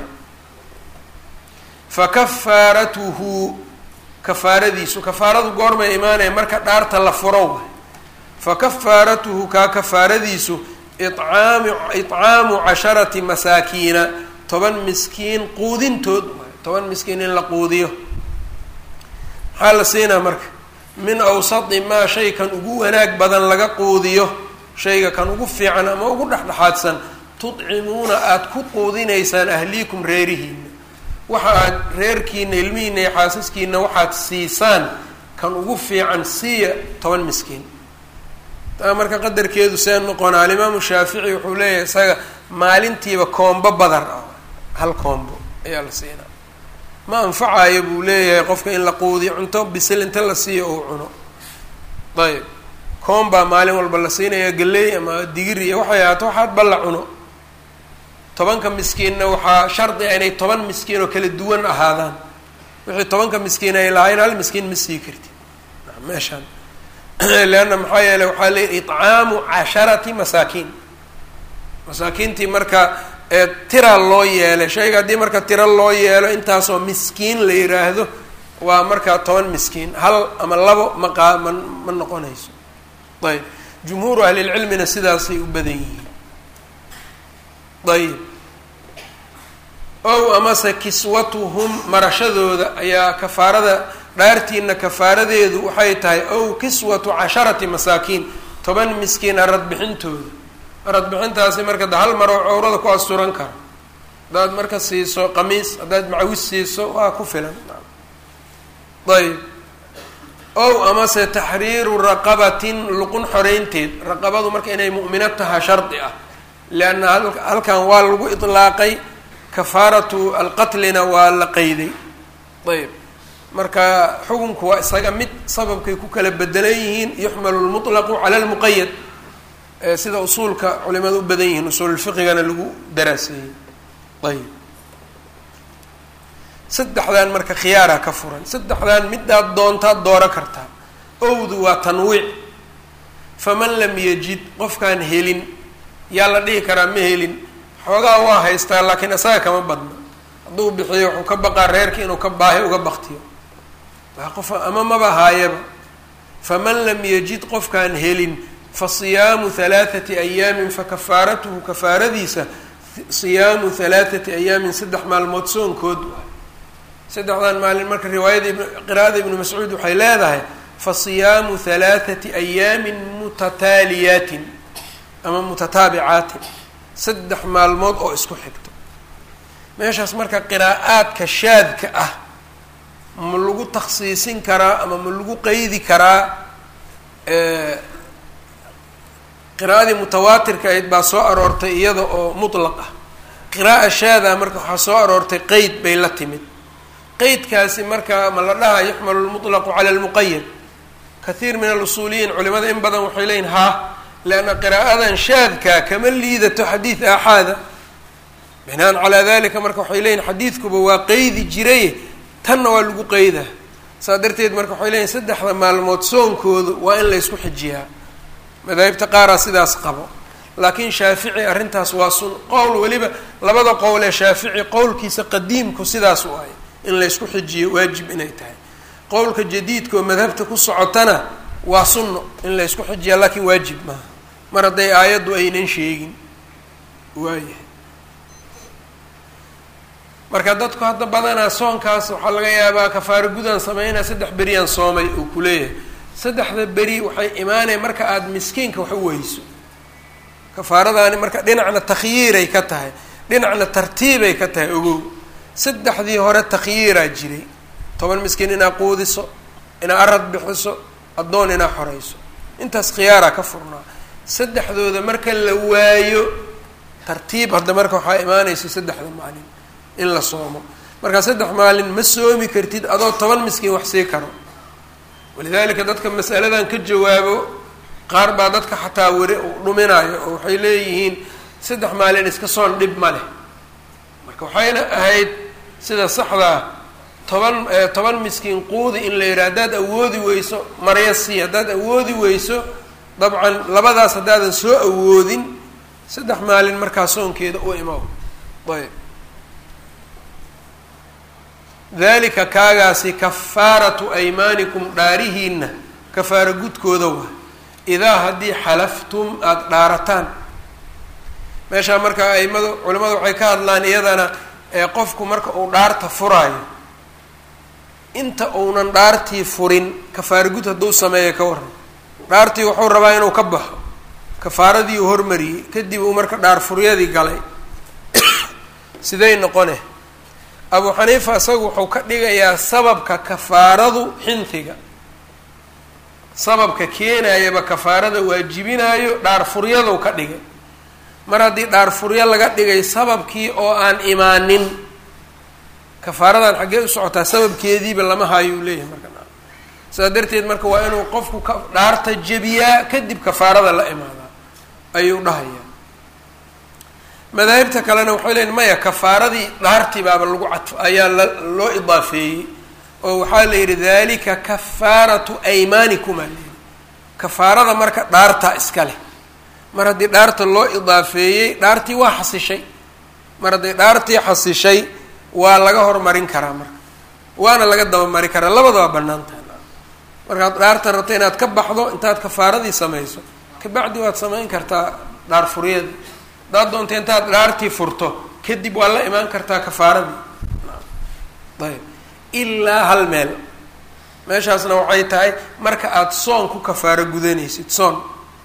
fa kafaaratuhu kafaaradiisu kafaaradu goormay imaanaya marka dhaarta la furo fa kafaaratuhu kaa kafaaradiisu icaamu icaamu casharati masaakiina toban miskiin quudintood toban miskiin in la quudiyo maxaa la siinaa marka min awsati maa shay kan ugu wanaag badan laga quudiyo shayga kan ugu fiican ama ugu dhexdhexaadsan tudcimuuna aada ku quudinaysaan ahliikum reerihiina waxa aad reerkiina ilmihiina iyo xaasaskiina waxaad siisaan kan ugu fiican siiya toban miskiin taa marka qadarkeedu see noqona alimaamu shaafici wuxuu leeyahay isaga maalintiiba koombo badar ah hal koombo ayaa la siinaa ma anfacayo buu leeyahay qofka in la quudiyo cunto bisil inta la siiyo uu cuno ayb koom baa maalin walba la siinaya galley ama digir iyo waxay ahaato waxaad balla cuno tobanka miskiinna waxaa shardi a inay toban miskiin oo kala duwan ahaadaan wixii tobanka miskiin ay lahayn hal miskiin ma sii kartid meeshaan leanna maxaa yeeley waxaa leeyihi icaamu casharati masaakiin masaakiintii marka ee tira loo yeelay shayga haddii marka tira loo yeelo intaasoo miskiin la yiraahdo waa markaa toban miskiin hal ama labo maqaa ma ma noqonayso ayb jumhuuru ahlilcilmina sidaasay u badan yihiin ayb ow amase kiswatuhum marashadooda ayaa kafaarada dhaartiina kafaaradeedu waxay tahay ow kiswatu casharati masaakiin toban miskiin aradbixintooda aradbixintaasi marka de hal maroo cowrada ku asturan karo haddaad marka siiso qamiis haddaad macawis siiso waa ku filan ayb ow amase taxriiru raqabatin luqun xoreynteed raqabadu marka inay mu'mino taha shardi ah leanna halkan waa lagu itlaaqay kafaaratu alqatlina waa la qeyday ayb marka xukunku waa isaga mid sababkay ku kala bedelan yihiin yuxmalu lmutlaqu cala lmuqayad sida usuulka culimada u badan yihiin usuululfiqigana lagu daraaseeyey ayb saddexdan marka khiyaaraa ka furan saddexdan midaad doontaad dooro kartaa owdu waa tanwiic faman lam yajid qofkaan helin yaa la dhihi karaa ma helin xoogaa waa haystaa laakiin isaga kama badna hadduu bixiyo wuxuu ka baqaa reerka inuu ka baahi uga baktiyo waa qof ama maba haayaba faman lam yajid qofkaan helin fa siyaamu halaathati ayaamin fa kafaaratuhu kafaaradiisa siyaamu halaathati ayaamin saddex maalmood soonkood saddexdan maalin marka riwaayada qiraa'ada ibnu mascuud waxay leedahay fa siyaamu halaathati ayaamin mutataaliyaatin ama mutataabicaatin saddex maalmood oo isku xigto meeshaas marka qiraa'aadka shaadka ah ma lagu takhsiisin karaa ama ma lagu qeydi karaa qiraa'adii mutawaatirka ahayd baa soo aroortay iyada oo mutlaq ah qiraa'a shaada marka waxaa soo aroortay qeyd bay la timid qeydkaasi marka ma la dhaha yuxmalu lmutlaqu cala lmuqayad kathiir min alusuuliyiin culimada in badan waxay leeyihin haa leanna qiraa'adan shaadka kama liidato xadiid aaxaada binaan calaa dalika marka waxay leeyihin xadiidkuba waa qeydi jiray tanna waa lagu qeydaa saa darteed marka waxay leeyihin saddexda maalmood soonkoodu waa in la ysku xijiyaa madaahibta qaaraa sidaas qabo laakiin shaafici arrintaas waa sun qowl weliba labada qowl ee shaafici qowlkiisa qadiimku sidaas u ahay in laysku xijiyo waajib inay tahay qowlka jadiidka oo madhabta ku socotana waa sunno in laysku xijiya laakiin waajib maaha mar hadday aayaddu aynan sheegin waayahay marka dadku hadda badanaa soonkaas waxaa laga yaabaa kafaaro gudaan sameynaa saddex beriyaan soomay uu ku leeyahay saddexda beri waxay imaanaya marka aada miskiinka wax u weyso kafaaradaani marka dhinacna takhyiiray ka tahay dhinacna tartiibay ka tahay ogow saddexdii hore takhyiiraa jiray toban miskiin inaa quudiso inaa arad bixiso addoon inaa xoreyso intaas khiyaaraa ka furnaa saddexdooda marka la waayo tartiib hadda marka waxaa imaanaysa saddexda maalin in la soomo markaa saddex maalin ma soomi kartid adoo toban miskiin wax sii karo walidaalika dadka masaladan ka jawaabo qaar baa dadka xataa weri dhuminayo oo waxay leeyihiin saddex maalin iska soon dhib ma leh marka waxayna ahayd sida saxdaa toban toban miskiin quudi in la yidhaha haddaad awoodi weyso marya sii haddaad awoodi weyso dabcan labadaas haddaadan soo awoodin saddex maalin markaa soonkeeda u imaw ayb dalika kaagaasi kafaaratu aymaanikum dhaarihiina kafaaro gudkooda waa idaa haddii xalaftum aada dhaarataan meeshaa marka aimadu culimmadu waxay ka hadlaan iyadana ee qofku marka uu dhaarta furaayo inta uunan dhaartii furin kafaaro gud hadduu sameeyo ka waran dhaartii wuxuu rabaa inuu ka baxo kafaaradii uu hormariyey kadib uu marka dhaar furyadii galay siday noqone abu xaniifa isagu wuxuu ka dhigayaa sababka kafaaradu xintiga sababka keenayaba kafaarada waajibinaayo dhaar furyadu ka dhigay mar haddii dhaar furyo laga dhigay sababkii oo aan imaanin kafaaradan xaggee u socotaa sababkeediiba lama hayo uu leeyahay marka saas darteed marka waa inuu qofku ka dhaarta jebiyaa kadib kafaarada la imaadaa ayuu dhahayaa madaahibta kalena waxay leeyiin maya kafaaradii dhaartii baaba lagu cadf ayaa la loo idaafeeyey oo waxaa la yidhi dalika kafaaratu aymaanikum aa layidhi kafaarada marka dhaartaa iska leh mar haddii dhaarta loo idaafeeyey dhaartii waa xasishay mar hadday dhaartii xasishay waa laga hormarin karaa marka waana laga dabamari karaa labada waa bannaan tahay markaad dhaarta rabta inaad ka baxdo intaad kafaaradii samayso kabacdi waad samayn kartaa dhaar furyada haddaad doonta intaad dhaartii furto kadib waa la imaan kartaa kafaaradii ayb ilaa hal meel meeshaasna waxay tahay marka aada soon ku kafaaro gudanaysid soon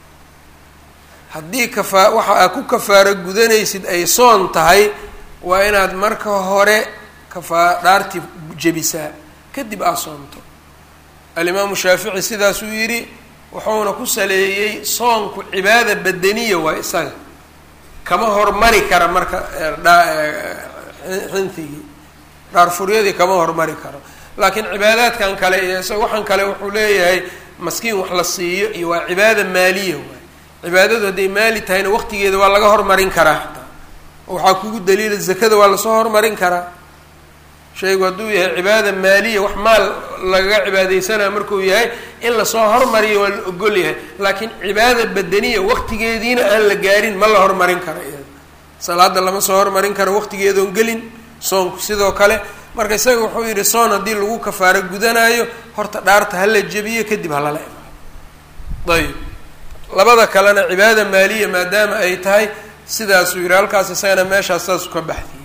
haddii kafaa waxa aad ku kafaaro gudanaysid ay soon tahay waa inaad marka hore kafaa dhaartii jebisaa kadib aad soonto alimaamu shaafici sidaasuu yidhi wuxuuna ku saleeyey soonku cibaada badaniya waa isaga kama hormari kara marka xintigii dhaarfuryadii kama hormari karo laakiin cibaadaadkan kale iyo isaga waxaan kale wuxuu leeyahay maskiin wax la siiyo iyo waa cibaada maaliya waay cibaadadu hadday maali tahayna waqtigeeda waa laga hormarin karaa xataa waxaa kugu daliila zakada waa lasoo hormarin karaa shaygu hadduu yahay cibaada maaliya wax maal lagaga cibaadeysanaya markuu yahay in lasoo hormariyo waa la ogol yahay laakiin cibaada badaniya waqtigeediina aan la gaarin ma la hormarin karo iyada salaada lama soo hormarin karo waqtigeedoon gelin soonku sidoo kale marka isaga wuxuu yidhi soon haddii lagu kafaaro gudanaayo horta dhaarta hala jebiyo kadib halala imaado ayib labada kalena cibaada maaliya maadaama ay tahay sidaasuu yidhi halkaas isagana meeshaas saasu ka baxdiyey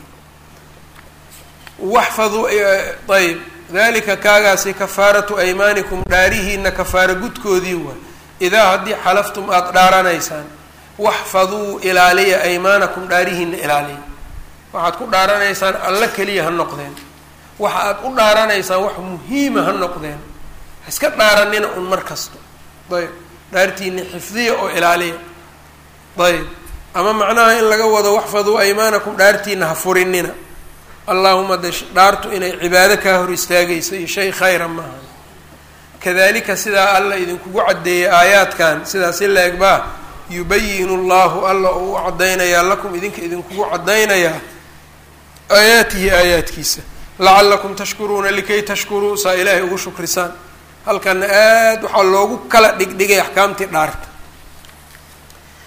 waxfaduu ayb dalika kaagaasi kafaaratu aymaanikum dhaarihiina kafaaro gudkoodii waay idaa haddii xalaftum aada dhaaranaysaan waxfaduu ilaaliya aymaanakum dhaarihiina ilaaliya waxaad ku dhaaranaysaan alla keliya ha noqdeen waxa aad u dhaaranaysaan wax muhiima ha noqdeen ha iska dhaaranina un mar kasto ayb dhaartiina xifdiya oo ilaaliya ayb ama macnaha in laga wado waxfaduu aymaanakum dhaartiina ha furinina allahuma de dhaartu inay cibaado kaa hor istaagayso iyo shay khayra maaha kadalika sidaa alla idinkugu caddeeyay aayaadkan sidaas i la egbaa yubayinu llahu alla uu u caddaynayaa lakum idinka idinkugu caddaynayaa aayaatihi aayaadkiisa lacalakum tashkuruuna likay tashkuruu saa ilaahay ugu shukrisaan halkana aad waxaa loogu kala dhigdhigay axkaamtii dhaarta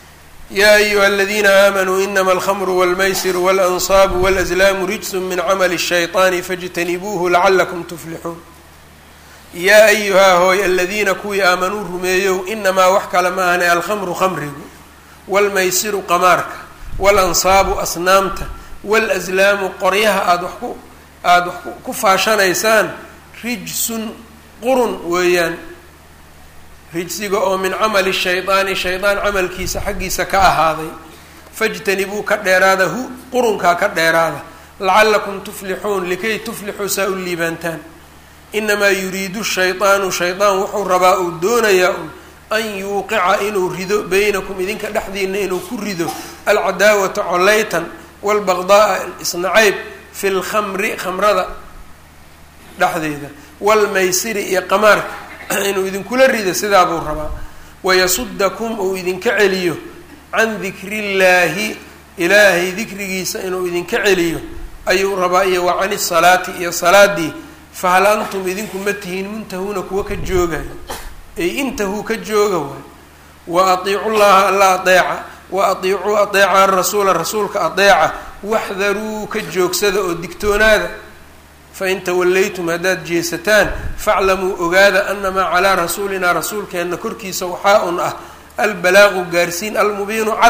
yaa ayuha aladiina aamanuu inama alkhamru walmaysiru waalansaabu walazlaamu rijsun min camali الshayطaani faاjtanibuuhu lacalakum tuflixuun yaa ayuhaa hooy aladiina kuwii aamanuu rumeeyow inamaa wax kale ma ahne alkhamru khamrigu waalmaysiru qamaarka waalansaabu asnaamta waalaslaamu qoryaha aada wax ku aada wax ku faashanaysaan rijsun qurun weeyaan rijsiga oo min camali shaydaani shaydaan camalkiisa xaggiisa ka ahaaday fajtanibuu ka dheeraada hu qurunkaa ka dheeraada lacalakum tuflixuun likay tuflixuu saa u liibaantaan inamaa yuriidu shaydaanu shaydaan wuxuu rabaa uu doonayaa un an yuuqica inuu rido beynakum idinka dhexdiina inuu ku rido alcadaawata coleytan waalbaqdaaa isnacayb fi lkhamri khamrada dhexdeeda waalmaysiri iyo qamaarka inuu idinkula rido sidaa buu rabaa wayasudakum uu idinka celiyo can dikrillaahi ilaahay dikrigiisa inuu idinka celiyo ayuu rabaa iyo wa cani salaati iyo salaadii fahal antum idinku ma tihiin muntahuuna kuwa ka joogayo ay intahuu ka jooga waay wa atiicu llaha alla adeeca wa atiicuu adeeca arasuula rasuulka adeeca waxdaruu ka joogsada oo digtoonaada fain tawallaytum haddaad jeesataan faclamuu ogaada anamaa calaa rasuulinaa rasuulkeenna korkiisa waxaa un ah albalaaqu gaarsiin almubiinu cad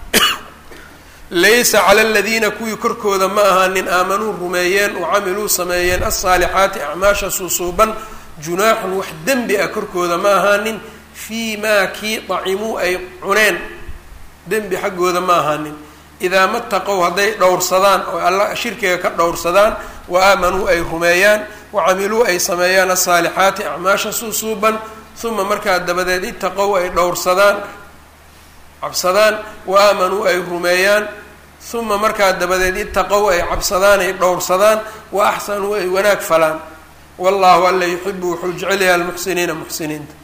laysa cala aladiina kuwii korkooda ma ahaanin aamanuu rumeeyeen wa camiluu sameeyeen alsaalixaati acmaasha suusuuban junaaxun wax dembi ah korkooda ma ahaanin fii maa kii dacimuu ay cuneen dembi xaggooda ma ahaanin idaa mataqow hadday dhowrsadaan oo alla shirkiga ka dhowrsadaan wa aamanuu ay rumeeyaan wa camiluu ay sameeyaan alsaalixaati acmaasha suusuuban uma markaa dabadeed itaqow ay dhowrsadaan cabsadaan wa aamanuu ay rumeeyaan uma markaa dabadeed itaqow ay cabsadaan ay dhowrsadaan wa axsanuu ay wanaag falaan wallahu alla yuxibu wuxuu jecelyaha almuxsiniina muxsiniinta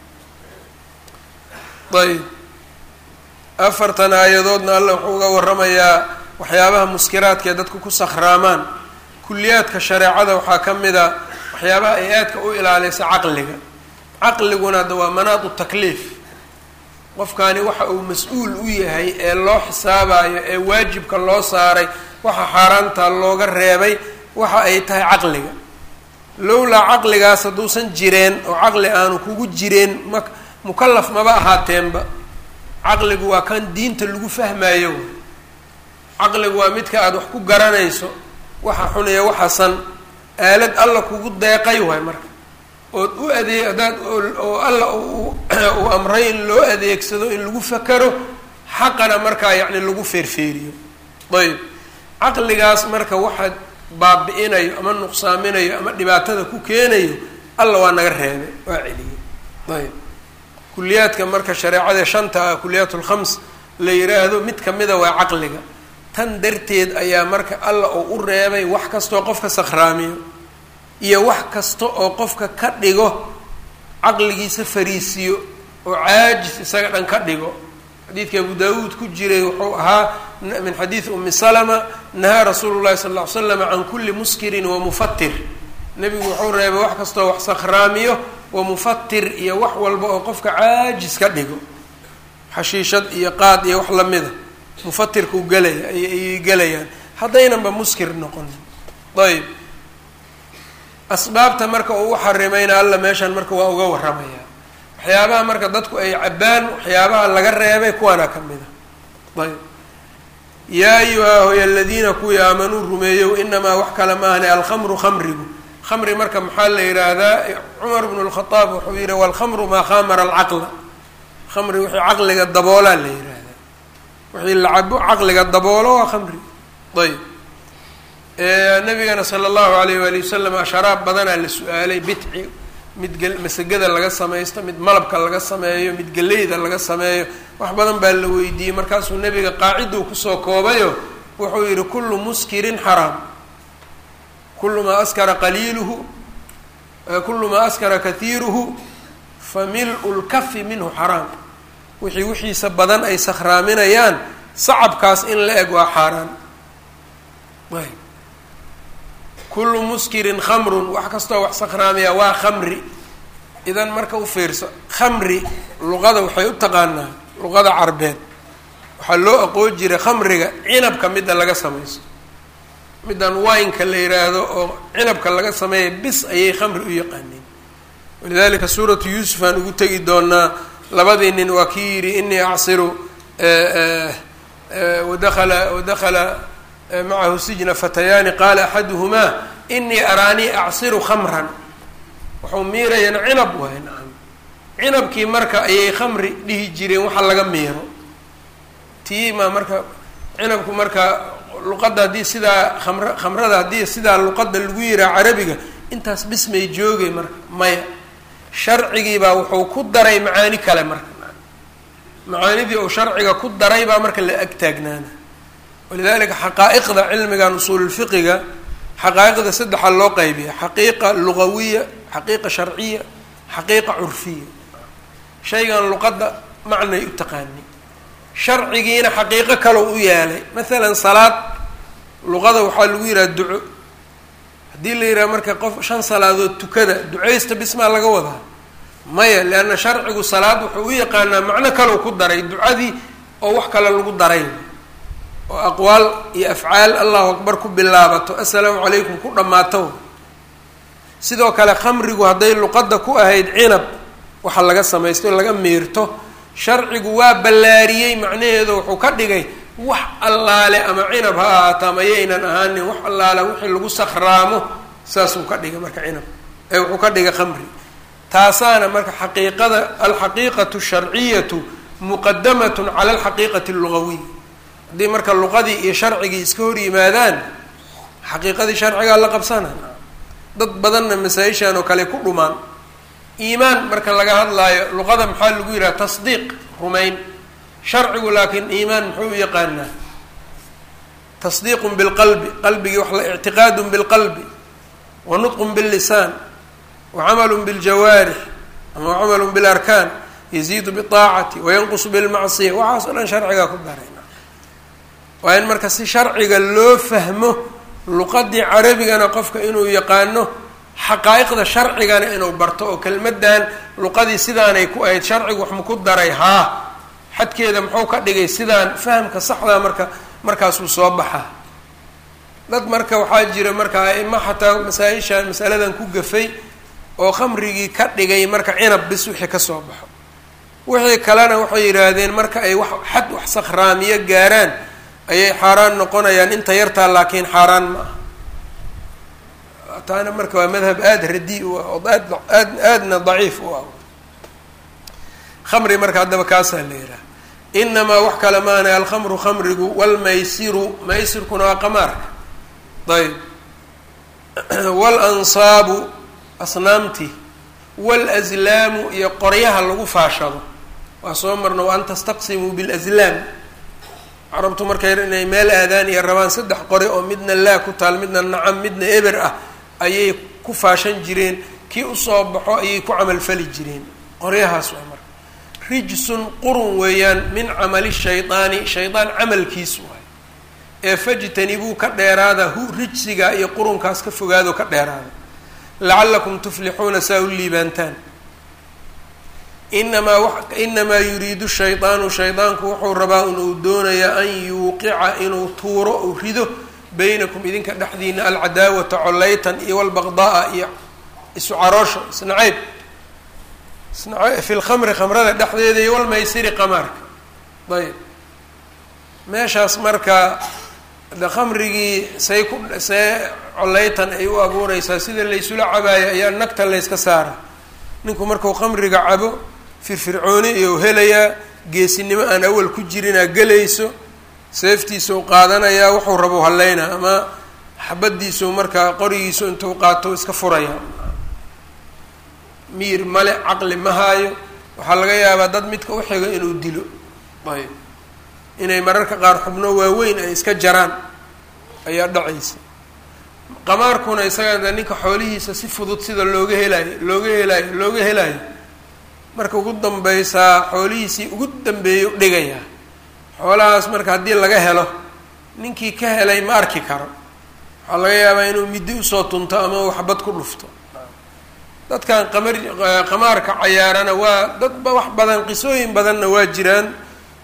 ayb afartan aayadoodna alla wuxuu uga waramayaa waxyaabaha muskiraadka ee dadku ku sakhraamaan kuliyaadka shareecada waxaa ka mid a waxyaabaha ay aadka u ilaalisa caqliga caqliguna hadda waa manaadu takliif qofkani waxa uu mas-uul u yahay ee loo xisaabayo ee waajibka loo saaray waxa xaaraanta looga reebay waxa ay tahay caqliga lowlaa caqligaas hadduusan jireen oo caqli aanu kugu jireen ma mukalaf maba ahaateenba caqligu waa kan diinta lagu fahmayo caqligu waa midka aada wax ku garanayso waxa xun iyo waxasan aalad alla kugu deeqay waay marka ood u adeeg haddaad oo alla uu amray in loo adeegsado in lagu fakaro xaqana markaa yacni lagu feerfeeriyo ayb caqligaas marka waxaad baabi-inayo ama nuqsaaminayo ama dhibaatada ku keenayo alla waa naga reebay waa celiyey ayb kuliyaadka marka shareecada shanta ah kuliyaat lkhams la yiraahdo mid kamida waa caqliga tan darteed ayaa marka alla oo u reebay wax kastoo qofka sakhraamiyo iyo wax kasta oo qofka ka dhigo caqligiisa fariisiyo oo caajis isaga dhan ka dhigo xadiidka abu daawuud ku jiray wuxuu ahaa min xadiidi umi salama nahaa rasuulu llahi sala ll ly slam can kulli muskirin wa mufatir nebigu wuxuu reebay wax kastoo wax sakhraamiyo wa mufatir iyo wax walba oo qofka caajis ka dhigo xashiishad iyo qaad iyo wax lamida mufatirkuu gelaya ayay gelayaan haddaynanba muskir noqonin ayb asbaabta marka uu u xarimayna alla meeshan marka waa uga warramaya waxyaabaha marka dadku ay cabbaan waxyaabaha laga reebay kuwaana ka mid a ayb yaa ayuha hoy aladiina kuwii aamanuu rumeeyow inamaa wax kale maahne alkhamru khamrigu khamri marka maxaa la yidhaahdaa cumar bnu lkhadaab wuxuu yihi walkhamru maa khamara alcaqla khamri wixii caqliga daboolaa la yidhaahdaa wixii la cabo caqliga daboolo waa khamri ayb nabigana sala allahu alayh waali wasalam asharaab badanaa la su-aalay bitci mid gel masagada laga samaysto mid malabka laga sameeyo mid geleyda laga sameeyo wax badan baa la weydiiyey markaasuu nebiga qaaciduu kusoo koobayo wuxuu yihi kullu muskirin xaraam kulu maa askara qaliiluhu kulu maa askara kahiiruhu fa mil-u lkafi minhu xaraam wixii wixiisa badan ay sakhraaminayaan sacabkaas in la eg waa xaaraan ayb kullu muskirin khamrun wax kastoo wax sakhraamaya waa khamri idan marka u fiirso khamri luqada waxay u taqaanaa luqada carbeed waxaa loo aqoon jiray khamriga cinabka midda laga samaysto middan wineka la yiraahdo oo cinabka laga sameeya bis ayay khamri u yaqaaneen walidalika suuratu yuusuf aan ugu tegi doonaa labadii nin waa kii yidhi inii acsiru wadakala wadakala macahu sijna fatayaani qaala axaduhumaa inii araanii acsiru khamran wuxuu miirayaan cinab waay nacam cinabkii marka ayay khamri dhihi jireen waxa laga miiro tiima marka cinabku marka luqadda haddii sidaa kamr khamrada haddii sidaa luqadda lagu yiraa carabiga intaas bismay joogay marka maya sharcigiibaa wuxuu ku daray macaani kale marka macaanidii uu sharciga ku daray baa marka la ag taagnaana walidalika xaqaa'iqda cilmigan usuululfiqiga xaqaa'iqda saddexa loo qaybiya xaqiiqa lugawiya xaqiiqa sharciya xaqiiqa curfiya shaygan luqadda macnay u taqaani sharcigiina xaqiiqo kaloo u yaalay masalan salaad luqada waxaa lagu yidhaha duco haddii la yidhaha marka qof shan salaadood tukada ducaysta bismaa laga wadaa maya leanna sharcigu salaad wuxuu u yaqaanaa macno kaloo ku daray ducadii oo wax kale lagu daray oo aqwaal iyo afcaal allahu akbar ku bilaabato assalaamu calaykum ku dhammaato sidoo kale khamrigu hadday luqadda ku ahayd cinab waxa laga samaysto laga miirto sharcigu waa ballaariyey macnaheedu wuxuu ka dhigay wax allaale ama cinab ha ahaato ama yaynan ahaanin wax allaale wixii lagu sakhraamo saasuu ka dhigay marka cinab ee wuxuu ka dhigay khamri taasaana marka xaqiiqada alxaqiiqatu sharciyatu muqadamatun cala alxaqiiqati allugawiy haddii marka luqadii iyo sharcigii iska hor yimaadaan xaqiiqadii sharcigaa la qabsana dad badanna masaa-ishan oo kale ku dhumaan iimaan marka laga hadlaayo luqada maxaa lagu yidhaha tasdiiq rumayn sharcigu laakiin iimaan muxuu u yaqaanaa tasdiiqun bilqalbi qalbigii wax la ictiqaadun bilqalbi wa nutqun billisaan wa camalun biljawaarix ama camalun bilarkaan yaziidu biaacati wayanqusu bilmacsiya waxaas o dhan sharcigaa ku darayna waa in marka si sharciga loo fahmo luqadii carabigana qofka inuu yaqaano xaqaa'iqda sharcigana inuu barto oo kelmaddan luqadii sidaanay ku ahayd sharcigu wax maku daray haa xadkeeda muxuu ka dhigay sidaan fahamka saxdaa marka markaasuu soo baxaa dad marka waxaa jira marka aima xataa masaa-ishan masaladan ku gafay oo khamrigii ka dhigay marka cinab bis wixii kasoo baxo wixii kalena waxay yidhaahdeen marka ay wax xad wax sakhraamiyo gaaraan ayay xaaraan noqonayaan inta yartaa laakiin xaaraan ma aha taana marka waa madhab aada radi u ah oo aad aad aadna daciif u ah khamri marka haddaba kaasaa la yidhaha inamaa wax kale maana alkhamru khamrigu walmaysiru maysirkuna waa qamaarka ayb walansaabu asnaamtii walaslaamu iyo qoryaha lagu faashado waa soo marna wa an tastaqsimuu bilaslaam carabtu markay inay meel aadaan iyo rabaan saddex qori oo midna laa ku taal midna nacam midna eber ah ayay ku faashan jireen kii usoo baxo ayay ku camalfali jireen qoryahaas waa marka rijsun qurun weeyaan min camali shaydaani shaydaan camalkiisu waay ee fajtanibuu ka dheeraada hu rijsiga iyo qurunkaas ka fogaado ka dheeraada lacalakum tuflixuuna saa u liibaantaan inamaa w inamaa yuriidu shaydaanu shaydaanku wuxuu rabaa inuu doonayaa an yuuqica inuu tuuro ou rido baynakum idinka dhexdiina alcadaawata collaytan iyo walbaqda'a iyo isu caroosho isnacayb isna fi lkhamri khamrada dhexdeeda iyo walmaysiri qamaarka ayb meeshaas marka de khamrigii say ku see collaytan ay u abuureysaa sida laysula cabaayo ayaa nagta layska saara ninku markuu khamriga cabo firfircooni iyou helayaa geesinimo aan awal ku jirinaa gelayso seeftiisau qaadanayaa wuxuu rabo haleynaa ama xabadiisau markaa qorigiisu intuu qaato iska furaya miir male caqli ma haayo waxaa laga yaabaa dad midka uxiga inuu dilo ayb inay mararka qaar xubno waaweyn ay iska jaraan ayaa dhacaysa qamaarkuna isaga ninka xoolihiisa si fudud sida looga helaayo looga helaayo looga helaayo marka ugu dambaysaa xoolihiisii ugu dambeeya dhigayaa xoolahaas marka haddii laga helo ninkii ka helay ma arki karo waxaa laga yaabaa inuu middi usoo tunto ama uu xabad ku dhufto dadkan qamar qamaarka cayaarana waa dadba wax badan qisooyin badanna waa jiraan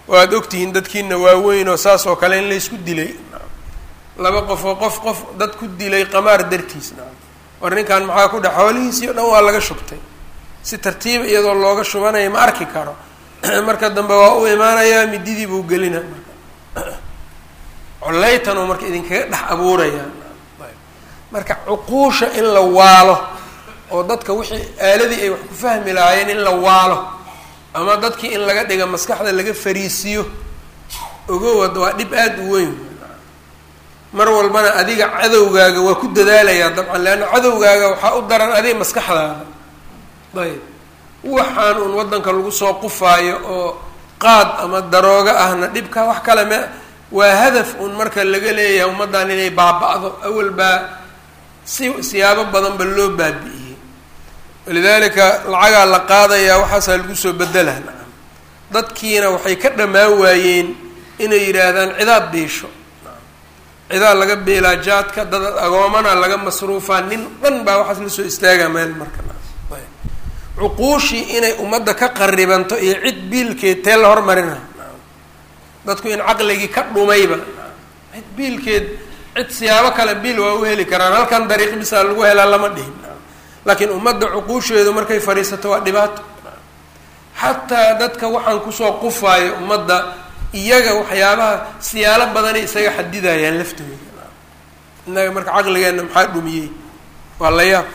waad ogtihiin dadkiina waaweyn oo saas oo kale in laysku dilay laba qof oo qof qof dad ku dilay qamaar dartiis nacam war ninkan maxaa ku dhex xoolihiisii o dhan waa laga shubtay si tartiiba iyadoo looga shubanaya ma arki karo marka dambe waa u imaanayaa mididii buu gelina marka coleytan oo marka idinkaga dhex abuurayaa marka cuquusha in la waalo oo dadka wixii aaladii ay wax ku fahmi lahaayeen in la waalo ama dadkii in laga dhiga maskaxda laga fariisiyo ogowad waa dhib aada u weyn mar walbana adiga cadowgaaga waa ku dadaalayaa dabcan leanna cadowgaaga waxaa u daran adiga maskaxdaada ayb waxaan uun waddanka lagu soo qufaayo oo qaad ama daroogo ahna dhibka wax kale me waa hadaf uun marka laga leeyahay ummaddan inay baaba-do awal baa si siyaabo badan ba loo baabi'iyey walidaalika lacagaa la qaadayaa waxaasaa lagu soo bedelaa nacam dadkiina waxay ka dhammaan waayeen inay yidhaahdaan cidaad biisho cidaa laga beelaa jaadka dad agoomana laga masruufaa nin dhan baa waxaas la soo istaagaa meel marka cuquushii inay ummadda ka qaribanto iyo cid biilkeed tee la hormarina dadku in caqligii ka dhumayba cid biilkeed cid siyaabo kale biil waa u heli karaan halkan dariiq bisaa lagu helaa lama dhihin laakiin ummadda cuquusheedu markay fadhiisato waa dhibaato xataa dadka waxaan kusoo qufaayo ummadda iyaga waxyaabaha siyaalo badanay isaga xadidayaan laftooda innaga marka caqligeenna maxaa dhumiyey waa la yaab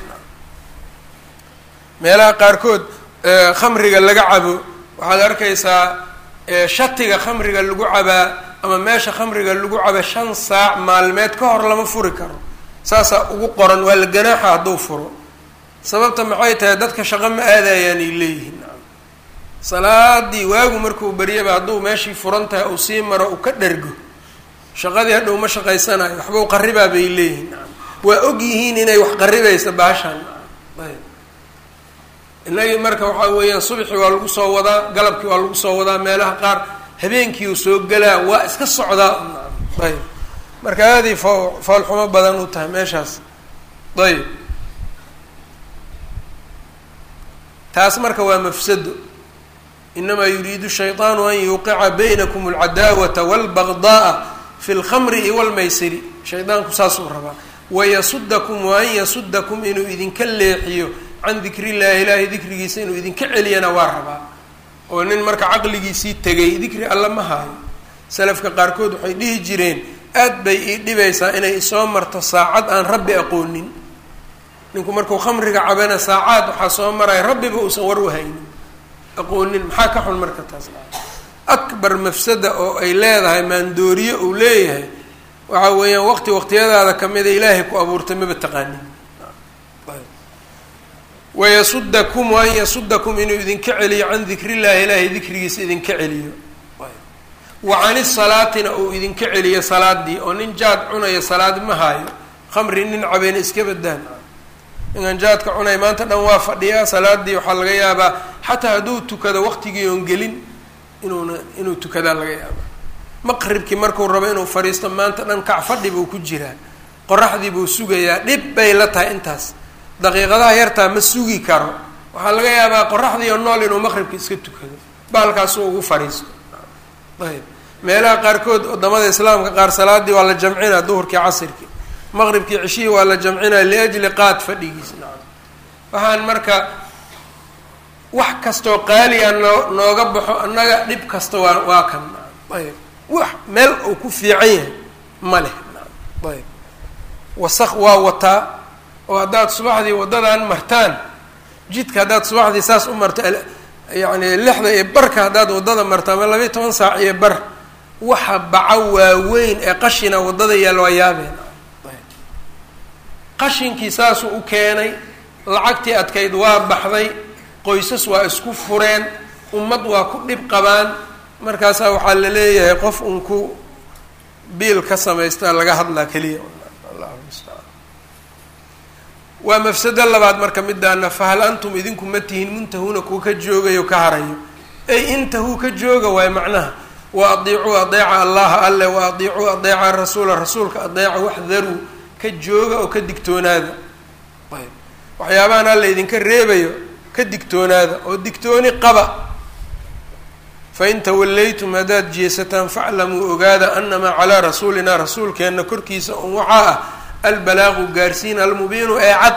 meelaha qaarkood khamriga laga cabo waxaad arkaysaa shatiga khamriga lagu cabaa ama meesha khamriga lagu caba shan saac maalmeed ka hor lama furi karo saasaa ugu qoran waa la ganaaxa hadduu furo sababta maxay tahay dadka shaqo ma aadayaan ay leeyihiin salaadii waagu markuu baryaba hadduu meeshii furan tahay uu sii maro uu ka dhergo shaqadii hadhow ma shaqaysanayo waxbau qaribaa bay leeyihiin waa og yihiin inay wax qaribaysa baashaan ayb inagii marka waxaa weeyaan subxii waa lagu soo wadaa galabkii waa lagu soo wadaa meelaha qaar habeenkii uu soo gelaa waa iska socdaa ayb marka aaday fo foolxumo badan u tahay meeshaas ayb taas marka waa mafsado inamaa yuriidu shayطaanu an yuuqica baynakum اlcadaawata wاlbagdaءa fi اlkhamri i wاlmaysiri shaydaanku saasuu rabaa wayasudakum waan yasudakum inuu idinka leexiyo can dikri llahi ilaahay dikrigiisa inuu idinka celiyana waa rabaa oo nin marka caqligiisii tegay dikri alla ma haayo salafka qaarkood waxay dhihi jireen aad bay ii dhibaysaa inay isoo marto saacad aan rabbi aqoonin ninku markuu khamriga cabana saacaad waxaa soo maraya rabbiba uusan war u haynin aqoonin maxaa ka xun marka taas akbar mafsada oo ay leedahay maandooriye uu leeyahay waxa weeyaan waqti waqtiyadaada kamida ilaahay ku abuurtay maba taqaanin wayasudakum waan yasudakum inuu idinka celiyo can dikri llahi ilaahay dikrigiisa idinka celiyo wa cani salaatina uu idinka celiyo salaadii oo nin jaad cunaya salaad ma haayo khamri nin cabeena iska badaan ninkan jaadka cunaya maanta dhan waa fadhiyaa salaadii waxaa laga yaabaa xataa hadduu tukado waqtigii oon gelin inuuna inuu tukadaa laga yaabaa maqribkii markuu rabo inuu fadhiisto maanta dhan kac fadhi buu ku jiraa qoraxdii buu sugayaa dhib bay la tahay intaas daqiiqadaha yartaa ma sugi karo waxaa laga yaabaa qoraxdii oo nool inuu maqribka iska tukado baalkaasuu ugu fadhiisto ayb meelaha qaarkood wadamada islaamka qaar salaadii waa la jamcinaa duhurkii casirkii maqribkii cishihii waa la jamcinaa liajli qaad fadhigiis nacam waxaan marka wax kastoo qaaliya noo nooga baxo annaga dhib kasta waa waa kan nacam ayb wax meel uu ku fiican yahay ma leh nacam ayb wasaq waa wataa oo haddaad subaxdii waddadan martaan jidka haddaad subaxdii saas u marto yacni lixda iyo barka haddaad waddada marto ama labayo toban saac iyo bar waxa baco waaweyn ee qashina waddada yaal waa yaabeen qashinkii saasuu u keenay lacagtii adkayd waa baxday qoysas waa isku fureen ummad waa ku dhib qabaan markaasaa waxaa la leeyahay qof un ku biil ka samaystaa laga hadlaa keliya allahu mustacaan waa mafsado labaad marka midaana fahal antum idinku ma tihin muntahuuna kuwa ka joogayo ka harayo ay intahuu ka jooga waay macnaha wa adiicuu adeeca allaha alle wa adiicuu adeeca rasuula rasuulka adeeca waxdaruu ka jooga oo ka digtoonaada ayb waxyaabahan alla idinka reebayo ka digtoonaada oo digtooni qaba fain tawallaytum haddaad jeesataan faclamuu ogaada anamaa calaa rasuulinaa rasuulkeenna korkiisa un waxaa ah albalaaqu gaarsiin almubiinu ee cad